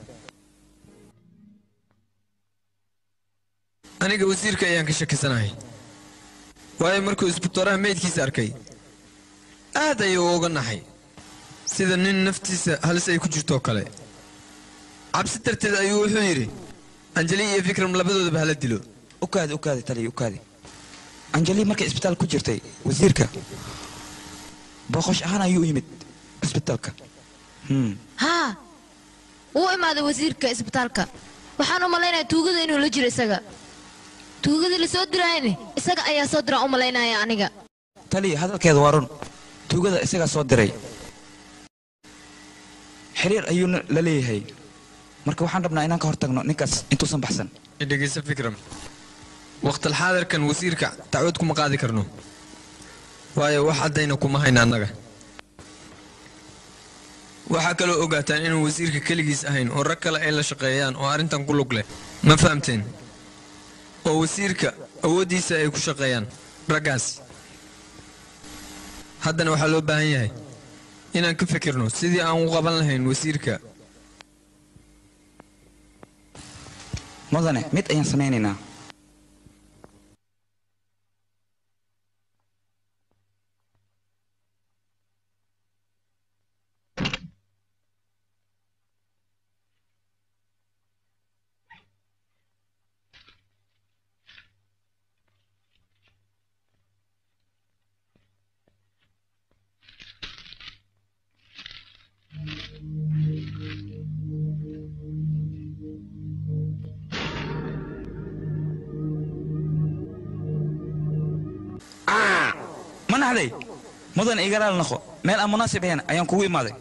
C: aniga wasiirka ayaan ka shakisanahay waayo markuu isbitooraha meydkiisa arkay aad ayuu uga naxay sida nin naftiisa halis ay ku jirtoo kale cabsi darteed ayuu wuxuu yidhi anjeli iyo fikram labadoodaba hala dilo
D: ukaadi ukaadi taliya ukaadi anjeli markay isbitaal ku jirtay wasiirka booqosh ahaan ayuu u yimid isbitaalka
H: haa wuu imaaday wasiirka isbitaalka waxaan u malaynayaa tuugada inuu la jiro isaga tuugadii la soo diraayni isaga ayaa soo diraan u malaynaya aniga
D: taliya hadalkeeda waa run tuugada isagaa soo diray xiriir ayuuna la leeyahay marka waxaan rabnaa inaan ka hortagno ninkaas intuusan baxsan
C: dhegeysa fikram waqtalxaadirkan wasiirka dacwad kuma qaadi karno waayo wax caddayna kuma hayna annaga waxaa kaloo ogaataan inuu wasiirka keligiis ahayn oo rag kale ay la shaqeeyaan oo arrintan ku lug leh ma fahamteen oo wasiirka awooddiisa ay ku shaqeeyaan raggaas haddana waxaa loo baahan yahay inaan ka fikirno sidii aan u qaban lahayn wasiirka
D: mudane mid ayaan samaynaynaa ma naxday mudane iga raali noqo meel aan munaasib ahayn ayaan kugu imaaday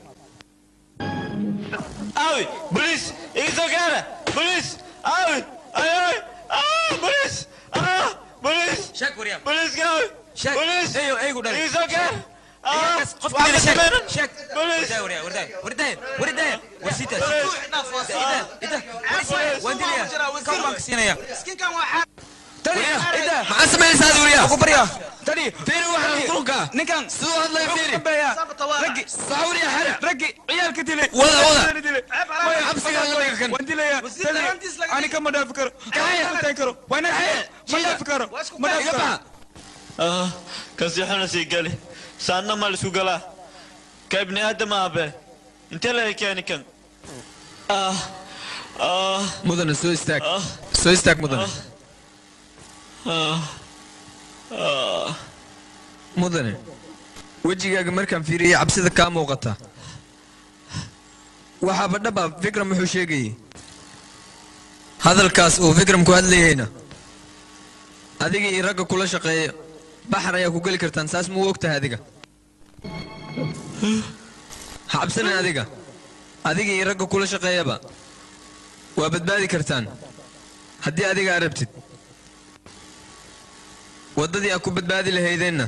L: Awi, police! Iso cara! Police! Awi! Ay, ay! Ah, police! Ah, police!
D: Sheeg wariyam.
L: Police gawi!
D: Sheeg.
L: Police!
D: Eeyo, eeygu dhalay.
L: Iso cara! Ah,
D: Iyagas, qof
L: waxba
D: kale sheeg.
L: sameynan.
D: Sheeg.
L: Police!
D: Wardaay, wardaay, wardaay, wardaay, wardaay. War sii daa,
L: Police!
D: sii daa. Ida, ida. Waan dilayaa. Kan baan ka siinayaa. Tani, ida.
C: maxaa samaynaysaa duuriya
D: Ugu baryaa. Tani.
C: fiiri waxaan qurunka
D: Ninkan.
C: siduu hadlaya fiiri
D: Raggi.
C: saxuuriya xare
D: Raggi. Ciyaalka dilay.
C: Wada, wada.
D: Ciyaalka dilay. Maya,
C: xabsiga la dhiga kan.
D: Waan dilayaa. Tani, ani kama dhaafi karo. Kama dhaafi karo. Waan naxay. Ma dhaafi karo. Ma dhaafi karo.
L: Ah, kasi xuna sii gali. Saanna ma lisku galaa. Ka ibni aadam aabe. Intee la keeni kan? Ah, ah,
C: mudane soo istaag soo istaag mudane
L: ah, ah.
C: mudane wejigaaga markaan fiiriyey cabsida kaa muuqata waxaaba dhaba fikram wuxuu sheegayey hadalkaas uu fikram ku hadlayeyna adiga iyo ragga kula shaqeeya baxar ayaa ku geli kartaan saas muu og tahay adiga ha cabsanin adiga adiga iyo ragga kula shaqeeyaba waa badbaadi kartaan haddii adiga aad rabtid waddadii aad ku badbaadi lahaydeenna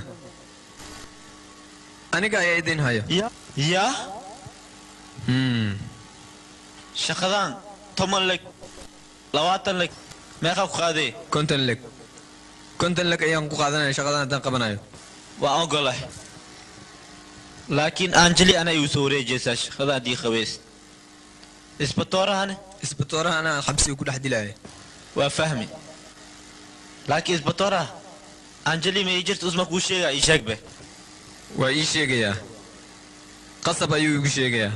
C: aniga ayaa idin haya
L: Ya?
C: Hmm.
L: Shaqadan toban leg, labaatan leg, meeqa ku qaaday?
C: konton leg konton leg ayaan ku qaadanaya shaqadan haddaan qabanayo
L: Waan ogolahay. Laakiin Anjali ana igu soo wareejaysaa shaqada haddii qabeys. Isbatoorahane?
C: isbatooraha anaa xabsiga ku dhex dilaya
L: Waa fahmi. Laakiin isbatooraha Anjali ma ii jirta usma kuu sheegaa ii sheeg be.
C: waa ii sheegayaa qasab ayuu igu sheegayaa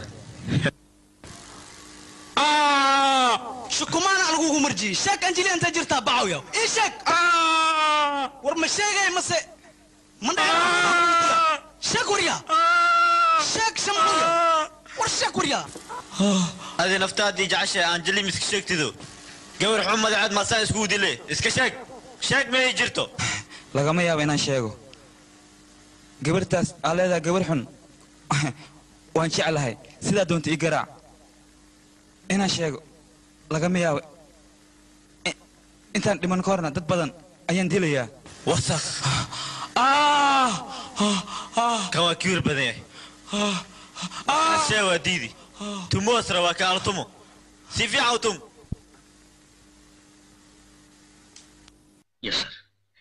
F: shukumaana lagugu marjiyey sheeg anjeli inta jirtaa bacawya ii sheeg war ma sheegay mase ma dhaca sheeg warya sheeg shamcuya war sheeg warya
L: Adi naftaadii jeceshahay Anjali ma iska sheegtido. Gabar xun madaxaad maasaa iskugu dile. Iska sheeg. Sheeg ma ii jirto.
D: lagama yaabo inaan sheego gabartaas aa leedahay gabar xun waan jeclahay sidaa doonta ii garaac inaan sheego lagama yaabo I- intaan dhiman ka horna dad badan ayaan dilayaa
L: wasakh kan waa kibir badan yahay ashee waa diidi tumoos rabaa ka altumo si fiican u tum
O: Yes, sir.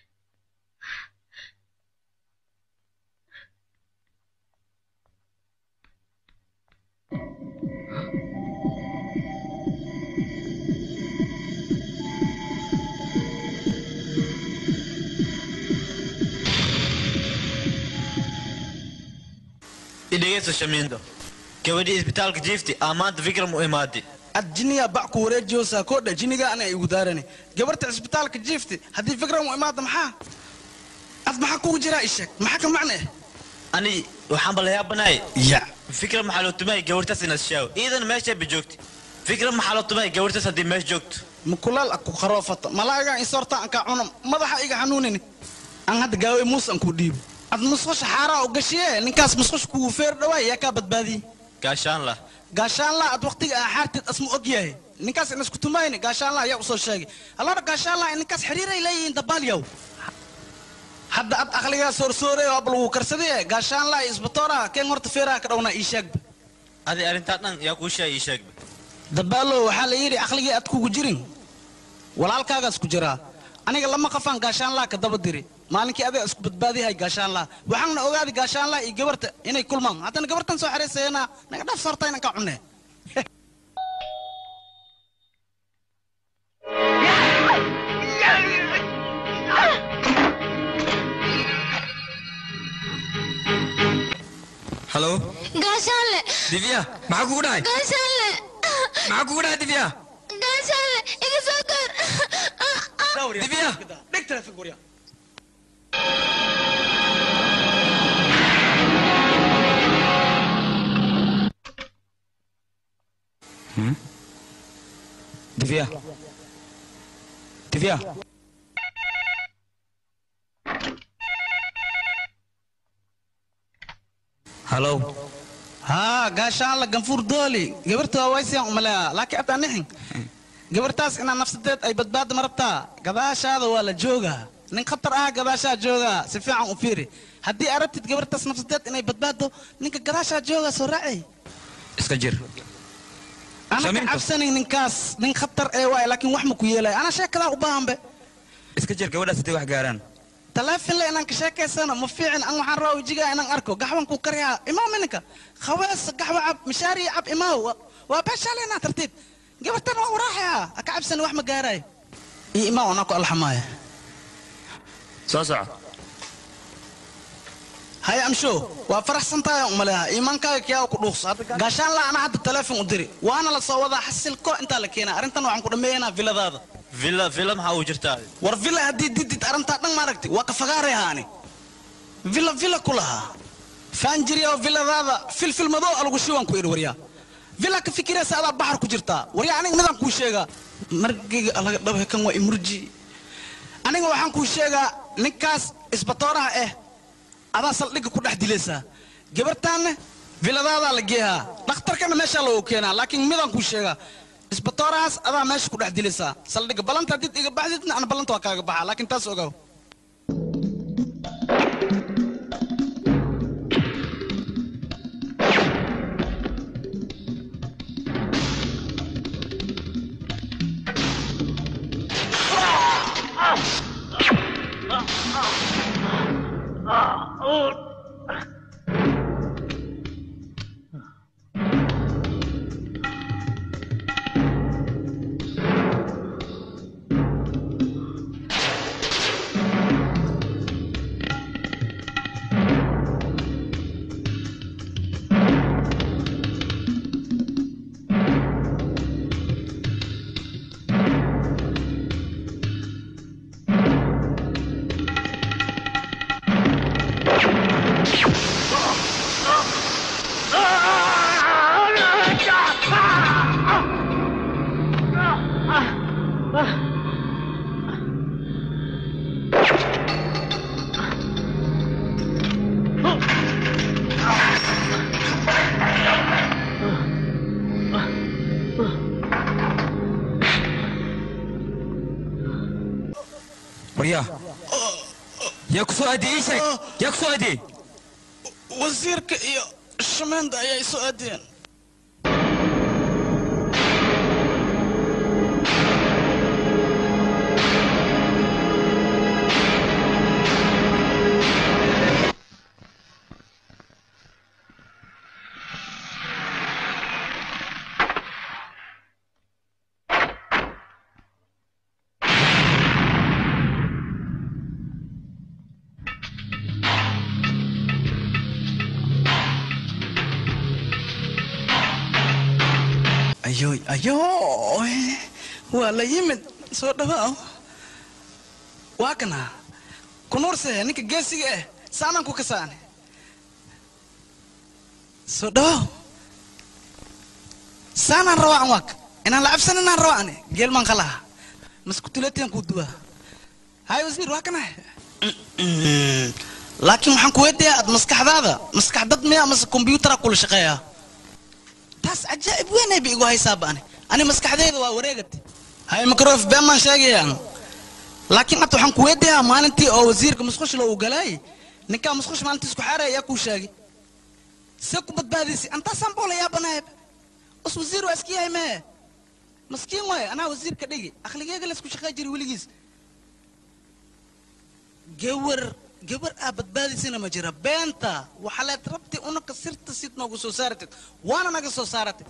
L: idhegeyso shamiindo gabadhii isbitaalka jiifti aa maanta fikram u imaaday
F: ad jiniya bac ku wareejiyoosaa koodha jiniga ana igu daarani gabarta cisbitaalka jiifti haddii fikran u imaada maxaa ad maxaa kugu jiraa ii sheeg maxaa ka macne
L: ani waxaan bala yaabanahay
F: ya
L: fikram maxaa loo tumay gabartaas inaad shaawo iidan meesha ba joogti fikram maxaa loo tumay gabartaas haddii meesha joogto
F: mukulaal aku qaroofata malaaga isorta anka cunam madaxa iga xanuunini aan hadda gaaway muus aan ku dhiibo ad musqusha xaaraa u gashiye ninkaas musqusha kugu feer dhawaay yaa kaa badbaadiyey
L: gaashaan lah
F: gaashaan laa ad waqtiga aa xaarteed asma og yahay ninkaas in isku tumayni gaashaan laa yaa usoo sheegay allora gaashaan laa ninkaas xiriiray leeyihiin dabaalyaw hadda ad aqligaa soorsoorey oo abal wuu karsadee gaashaan laa isbatooraha keen horta feeraha ka dhawnaa ii sheegba
E: adi arrintaa dhan yaa kuu sheeg ii sheeg
F: dabaalo waxaa la yidhi aqligii aad kugu jirin walaalkaagaas ku jiraa aniga lama qafaan gaashaanlaa ka daba diri maalinkii adiga isku badbaadiyahay gaashaanlaa waxaana ogaaday gaashaanlaa iyo gabarta inay kulmaan haddana gabartan soo xeraysayana naga dhaaf sorta inaan ka cunne
C: halo
H: gaashaanle
C: divya maxaa kugu dhacay
H: gaashaanle
C: maxaa kugu dhacay divya
H: gaashaanle iga soo gaar
C: divya
F: dhig telefoon gurya
D: Divya. Divya.
E: halow
F: haa gaashaanla ganfuur dooli gabarta waa waysiyaan umalea laakiin abtaa nixin gabartaas inaa nafsadeed ay badbaada marabtaa gadaashaada waa la joogaa nin khatar ah gadaashaa joogaa si fiican u fiiri haddii arabtid gabartaas nafsadeed inay badbaado ninka gadaashaa joogaa soo raacay
D: iska jir
F: ana ka cabsanin ninkaas nin khatar ee waay laakiin wax ma ku yeelay ana sheekadaa u baahanbe
D: iska jir gabadhaas haday wax gaaraan
F: taleefon le inaan ka sheekaysano ma fiicin an waxaan rabaa wejigaa inaan arko gaxwan ku karyaa imaaw mininka khawees gaxwa cab mishaari cab imaaw Wa- waa beeshaaleenaa tartiib gabartan waa waraaxaya ha ka cabsani wax ma gaaraay iyo imaaw anaa ku alxamaaya
D: soo soco
F: haya amsho waa faraxsan tahay umaleha iimaankaaga kiyaa ku dhuuqso Hadda gaashaan la ana hadda taleefon u diri waana la soo wadaa xasilko intaa la keenaa arrintan waxaan ku dhammeeyanaa viladaada
L: villa villa maxaa uu jirtaa
F: war villa haddii didid arrintaa dhan maaragti waa ka fagaaray haani villa villa ku lahaa faanjiriya oo villadaada filfil madow alagu shiwan ku idhi waryaa villa ka fikiraysa adaa baxar ku jirtaa waryaa aniga midaan kuu sheegaa margayga alaga dhabe kan waa imurji aniga waxaan kuu sheegaa ninkaas isbatooraha eh adaa saldhigga ku dhex dilaysaa gabartaanne villadaadaa la geehaa dhakhtarkana meeshaa loogu keenaa laakiin midaan kuu sheegaa isbatoorahaas adaa meesha ku dhex dilaysaa saldhigga ballanta haddii iga baxdidna ana ballanta waa kaaga baxaa laakiin taas ogaaw
D: waryaa yaa ku soo aadiyey ii sheeg yaa ku soo aadiyey
F: wasiirka iyo shameenda ayaa isoo aadiyeen ayoy ayoy waa la yimid soo dhawaaw waa kana kunuurse ninka geesiga eh saanaan ku kasaane soo dhawaaw saanaan rawaacan waak inaan la cabsan inaan rawaacne geelmaan qalaha maskutuleetiyan kuu duwaa hay wasiir waa kana laakiin waxaan ku weydiiyaa aad maskaxdaada maskax dad miya mase kombyutara kula shaqeeyaa taas cajaa'ib weynay ba igu haysaa ba'ani ani maskaxdayda waa wareegate hay makrof been baan sheegayaan laakiin hadda waxaan ku weydiiyaa maalintii oo wasiirka musqushla uu galaay ninkaa musqush maalintii isku xaaraya ayaa kuu sheegay see ku badbaadisi antaasaan boo la yaabanahay us wasiir waa iska yahay mee maskiin waaye anaa wasiirka dhigi akhligeega laysku shaqey jiri weligiis gawar gabar aa badbaadisina ma jira beenta waxaa leed rabti unaka sirta sid noogu soo saaratid waana naga soo saaratid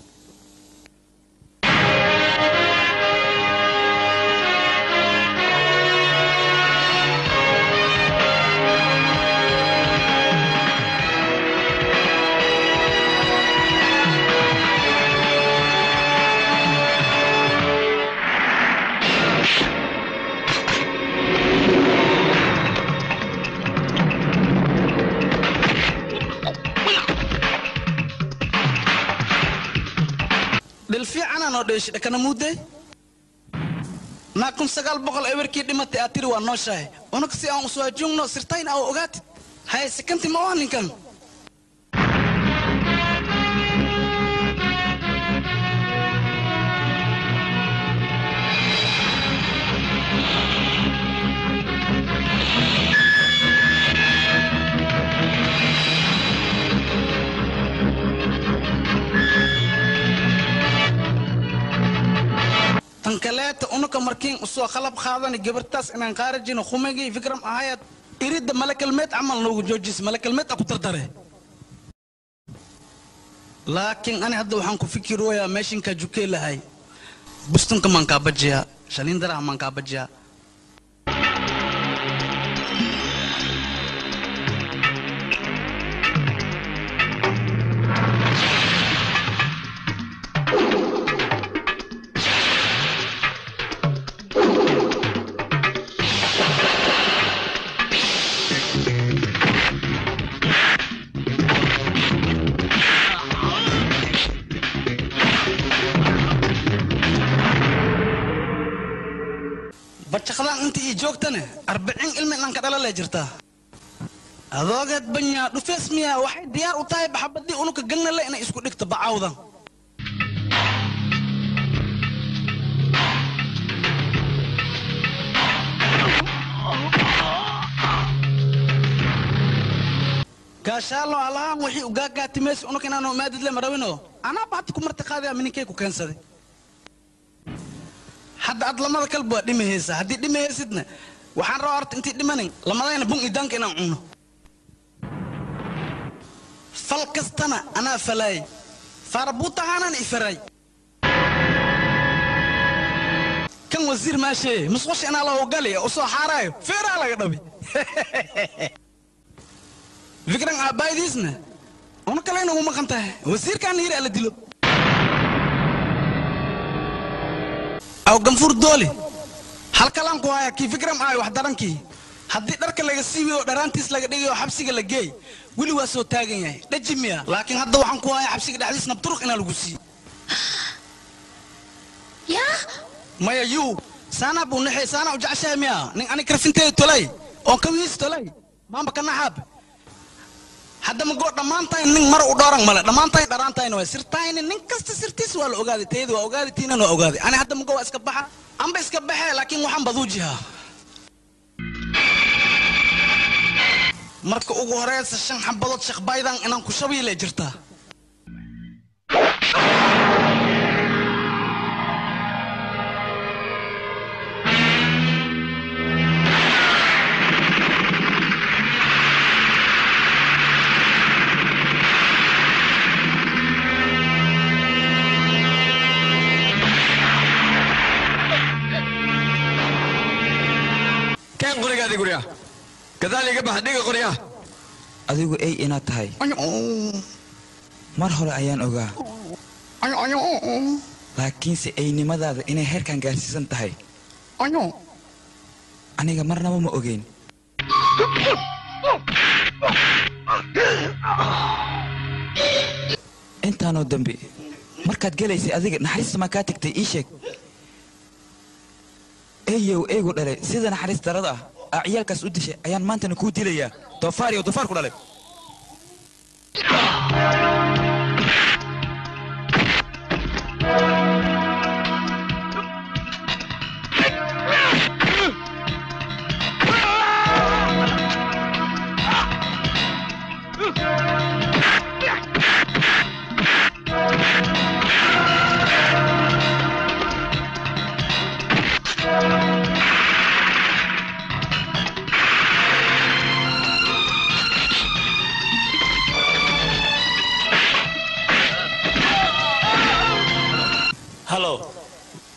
F: dhil fiicanaa noo dheeshi dhakana muudday naa kun sagaal boqol ewerkii dhimatay aad tiri waa nooshahay unaka si aan uswaajungno sirtayn aa ogaatid haye sikanti ma waa ninkan tan kaleeta unaka markiin usoo qalab qaadani gabartaas inaan qaarajino khumagii fikram ahayad iridda malakalmeed camal noogu joojis malakalmeed a ku dardare laakiin ani hadda waxaan ku fikirooyaa meeshinkaa jukee lahay bustunka maan kaa bajiyaa shaliindaraha maan kaa bajiyaa bajaqdaan inta ii joogtane arbacin ilmi dhanka dhalale jirtaa adoogeed banyaa dhufees miyaa waxay diyaar u tahay baxabadii unuka gangnale inay isku dhigto bacawdan gaashaalo alahaan wixii ugaagaatimaysi unuka inaanu imaadidle marawino anaa baati ku marti qaadaya mininkay ku keensaday hadda ad lamada kalba waa dhimahaysa haddii dhimahaysidna waxaan rabaa horta intii dhimanin lamadayna bun idaanka inaan cunno fal kastana anaa falaay faarabuutahaanaan ifaray kan wasiir maashee musqusha inaa la howgali u soo xaaraayo feeraa laga dhabi fikran aabbaaydiisna una kale inagu maqan tahay wasiirkaan yiri ala dilo aw ganfur dooli halkalaan ku haya kii fikram ahay wax darankii haddii dharka laga siibiyo dharaantiis laga dhigayo xabsiga la geey weli waa soo taagan yahay dhaji miya laakiin hadda waxaan ku haya xabsiga dhexdiis nabturuq inaa lagu siiyo
H: yaa
F: maya yuu saanaa buu naxay saanaa u jeceshahay miya nin ani karfinteeda tolay oon kawiis tolay maamba ka naxaab hadda magoo dhammaantayn nin mar u dhooran male dhammaantayn dharaantayna waa sirtayni nin kasta sirtiis waa la ogaaday tayada waa ogaaday tiinan waa ogaaday ani hadda magoo waa iska baxa anba iska baxee laakiin waxaan baduujihaa marka ugu horeysa shan xabadood shaqbaydan inaan ku shabiile jirtaa
C: keen qorigaadii gurya gadaal iga bax dhiga qorya
D: adigu ey inaad tahay mar hore ayaan ogaa laakiinse eynimadaada inay heerkan gaarsiisan tahay aniga marnaba ma ogeyn intaanoo dambe markaad gelaysay adiga naxariista maa kaa tagtay ii sheeg eeyow eegu dhalay sida naxariis darada ah aa ciyaalkaas u dishay ayaan maantana kuu dilayaa doofaar iyo doofaar ku dhalay
P: Ah!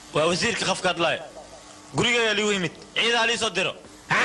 L: waa wasiirka qafka hadlaaya gurigeeyaa liigu yimid ciidaa lii soo diro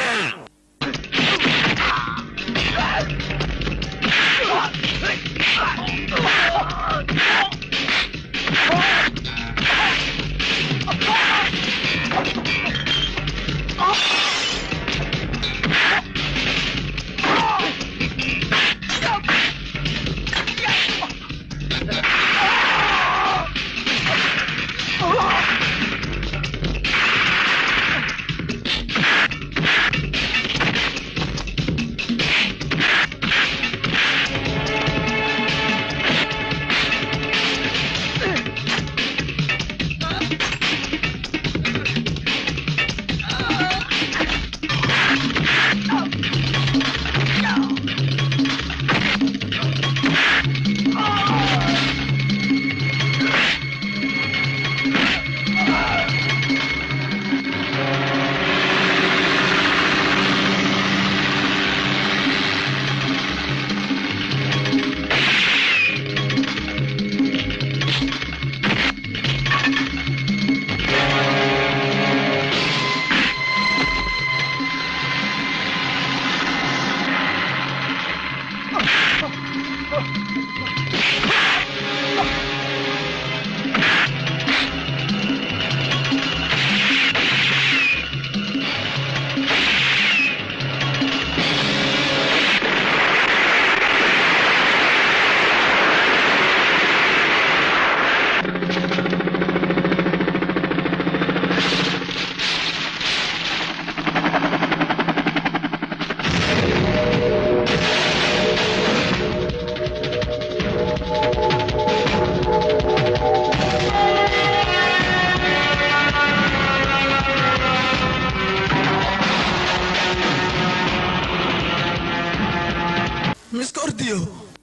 F: miska ordiyo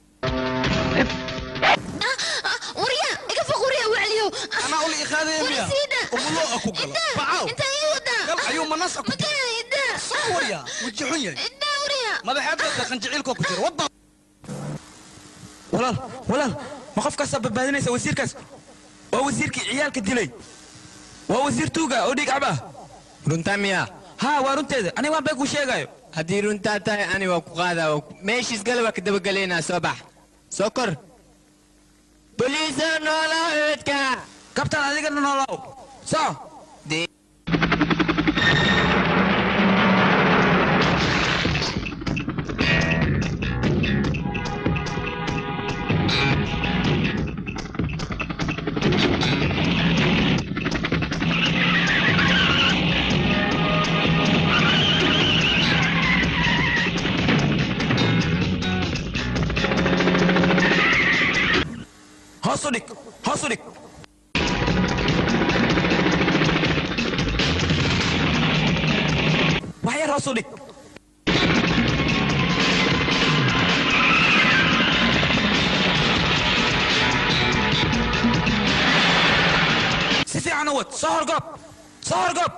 H: warya iga foq warya wacliyo
F: anaa uli iqaadaya miya umulo a ku galo bacaw gal ayuu manas a ku soo warya weji xun yahay madaxeedka qanjiciilkoo ku jira wadda
D: walaal walaal ma qofkaasaa badbaadinaysa wasiirkaas waa wasiirkii ciyaalka dilay waa wasiir tuuga oo dhiig cab ah
C: runtaa miyaa
D: haa waa runteeda aniga waan been kuu sheegayo
C: haddii runtaa tahay ani waa ku qaadaa meeshiis gale waa ka dabagelaynaa soo bax soo kor boliisa noolaa eedka
D: kabtaan adigana noolow soo hoos u dhig hoos u dhig wax yar hoos u dhig si fiican u wad soo horgoob soo horgoob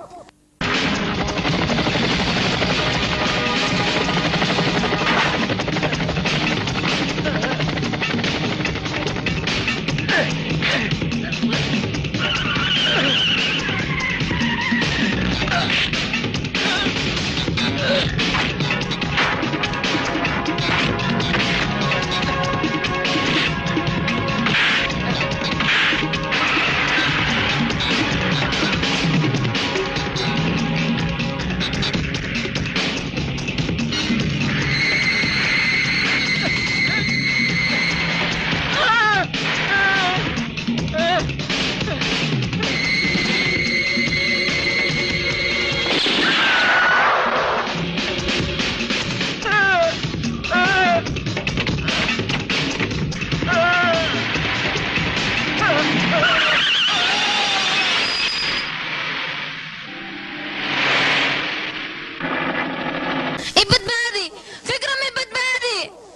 H: ibadbaadi fikra mi badbaadi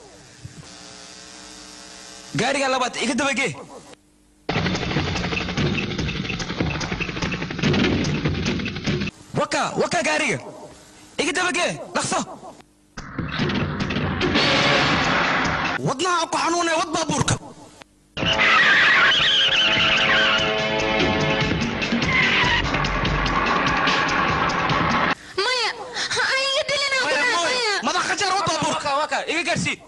D: gaariga labaad iga dabagee waka waka gaariga iga dabagee dhaqso
F: wadnaha ku xanuunaya wad baabuurka
D: gaarsii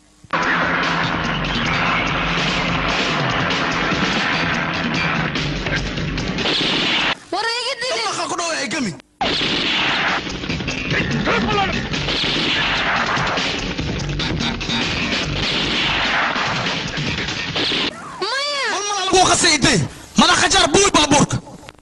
H: war iga dili
F: Waxa ku dhawaay gami.
H: maya
F: Mal mal lagu qasay intee. Madax qajar buul baabuurka.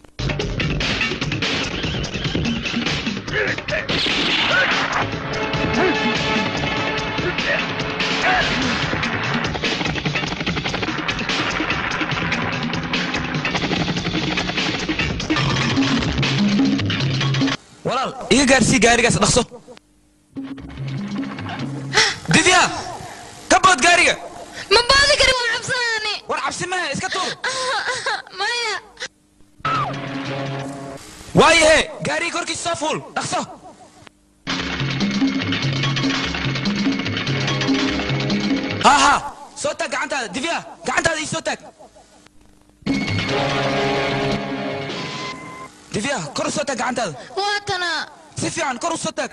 D: walaal iga gaarsii gaarigaas dhaqso didya ka bood gaariga
H: ma baadi kari waan cabsanaani
D: war cabsi maha iska tuur
H: maya
D: waayahe gaariga korkiisa soo fuul dhaqso ha ha soo taag gacantaada divya gacantaada ii soo taag divya kor u soo taag gacantaada
H: waatana
D: si fiican kor u soo taag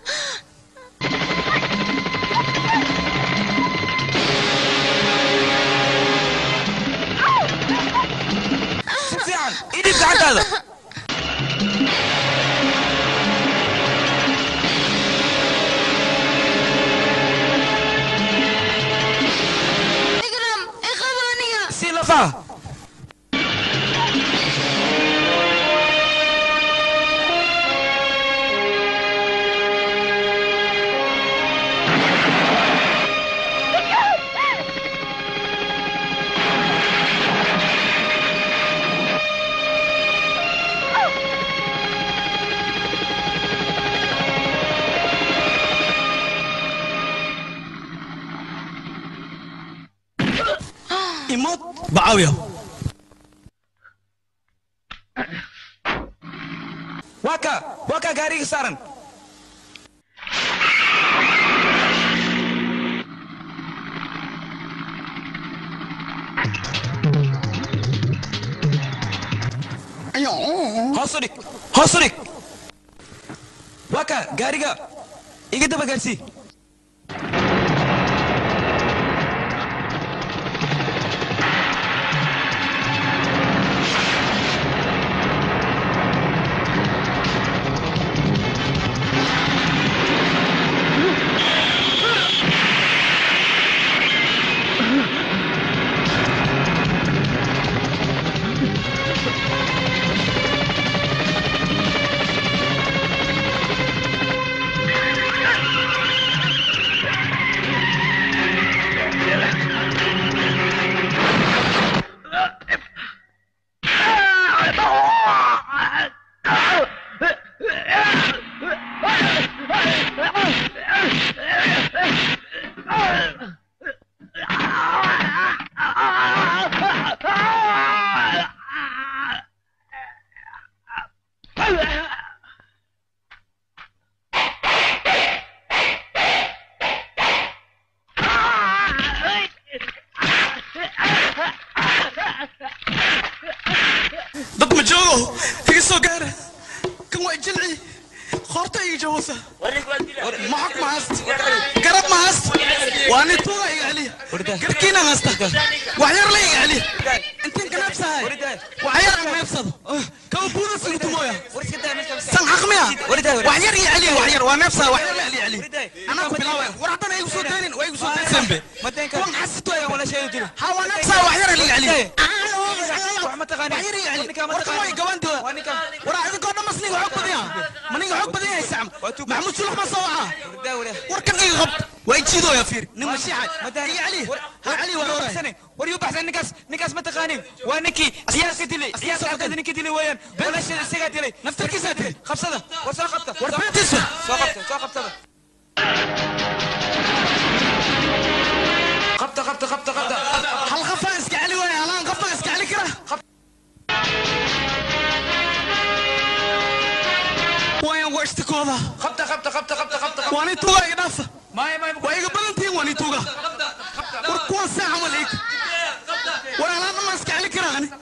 D: si fiican ii dhib gacantaada
H: ikram iqaba aniga
D: si lafaha
F: Imad bacaawiya.
D: waa ka waa ka gaariga saaran hoos u dhig hoos u dhig waa ka gaariga iga daba gaarsii
F: dad ma joogo iga soo gaara kan waa jilci qoorta iga jawasa maxog ma hayst garab ma hayst waa nin tuuga iga celiya garkiina haysta wax yar la iga celiya intiin ganaabsahay wax yar aan neebsado kaba buuda sugtumooya san xaqmiya wax yar iga celiya wax yar waa neebsaha wax yar la celiya celiya anaa ku bilaawaya war haddana igu soo daynin waa igu soo daysanbe kuwan xasito ha waa neebsaha wax yar la iga celiya waraa idinkoo dhan mas ninga xog badaya ma ninga xog badan yahay sacm maxamuud sulax ma soo wacaa warkan iga qab waa ijiidooya fiir nin mashiixa iga cali ha cali waa rooraya
D: war yuu baxsan ninkaas ninkaas ma taqaanin waa ninkii ciyaalka dilay ciyaalka xabkada ninkii dilay weeyaan walaashada isagaa dilay
F: naftarkiisaa dilay
D: qabsada war soo qabta
F: war beentiisa
D: soo qabta soo qabtada qabta qabta qabta qabta
F: hal qafaa iska celi waaya halaan qafaa iska celi kara waayan waa ishtikooda
D: qabta qabta qabta qabta qabta
F: waa nin tuuga iga dhaafa
D: maay maay
F: waa iga badan tihiin waa nin tuuga war kuwan saaxa ma liig war halaan ma iska celi kara ani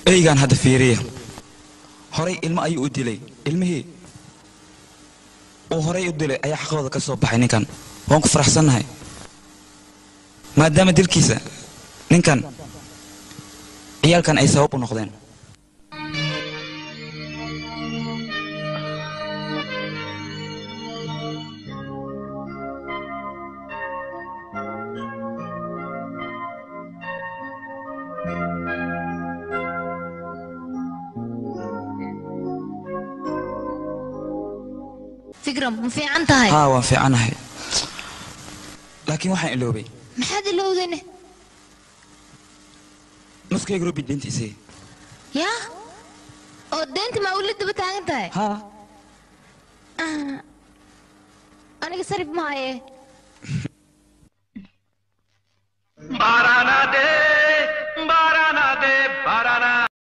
D: eygaan hadda fiiriya horay ilmo ayuu u dilay ilmihii uu horay u dilay ayaa xaqooda ka soo baxay ninkan waan ku faraxsannahay maadaama dilkiisa ninkan ciyaalkan ay sabab u noqdeen
H: fikram ma fiican tahay
D: haa waan fiicanahay laakiin waxaan iloobay
H: maxaad ilowdayne
D: nuskayga robi deyntiisii
H: yaa oo deynta maa ula daba taagan tahay
D: haa
H: Ah, aniga sarif maaye
P: माराना दे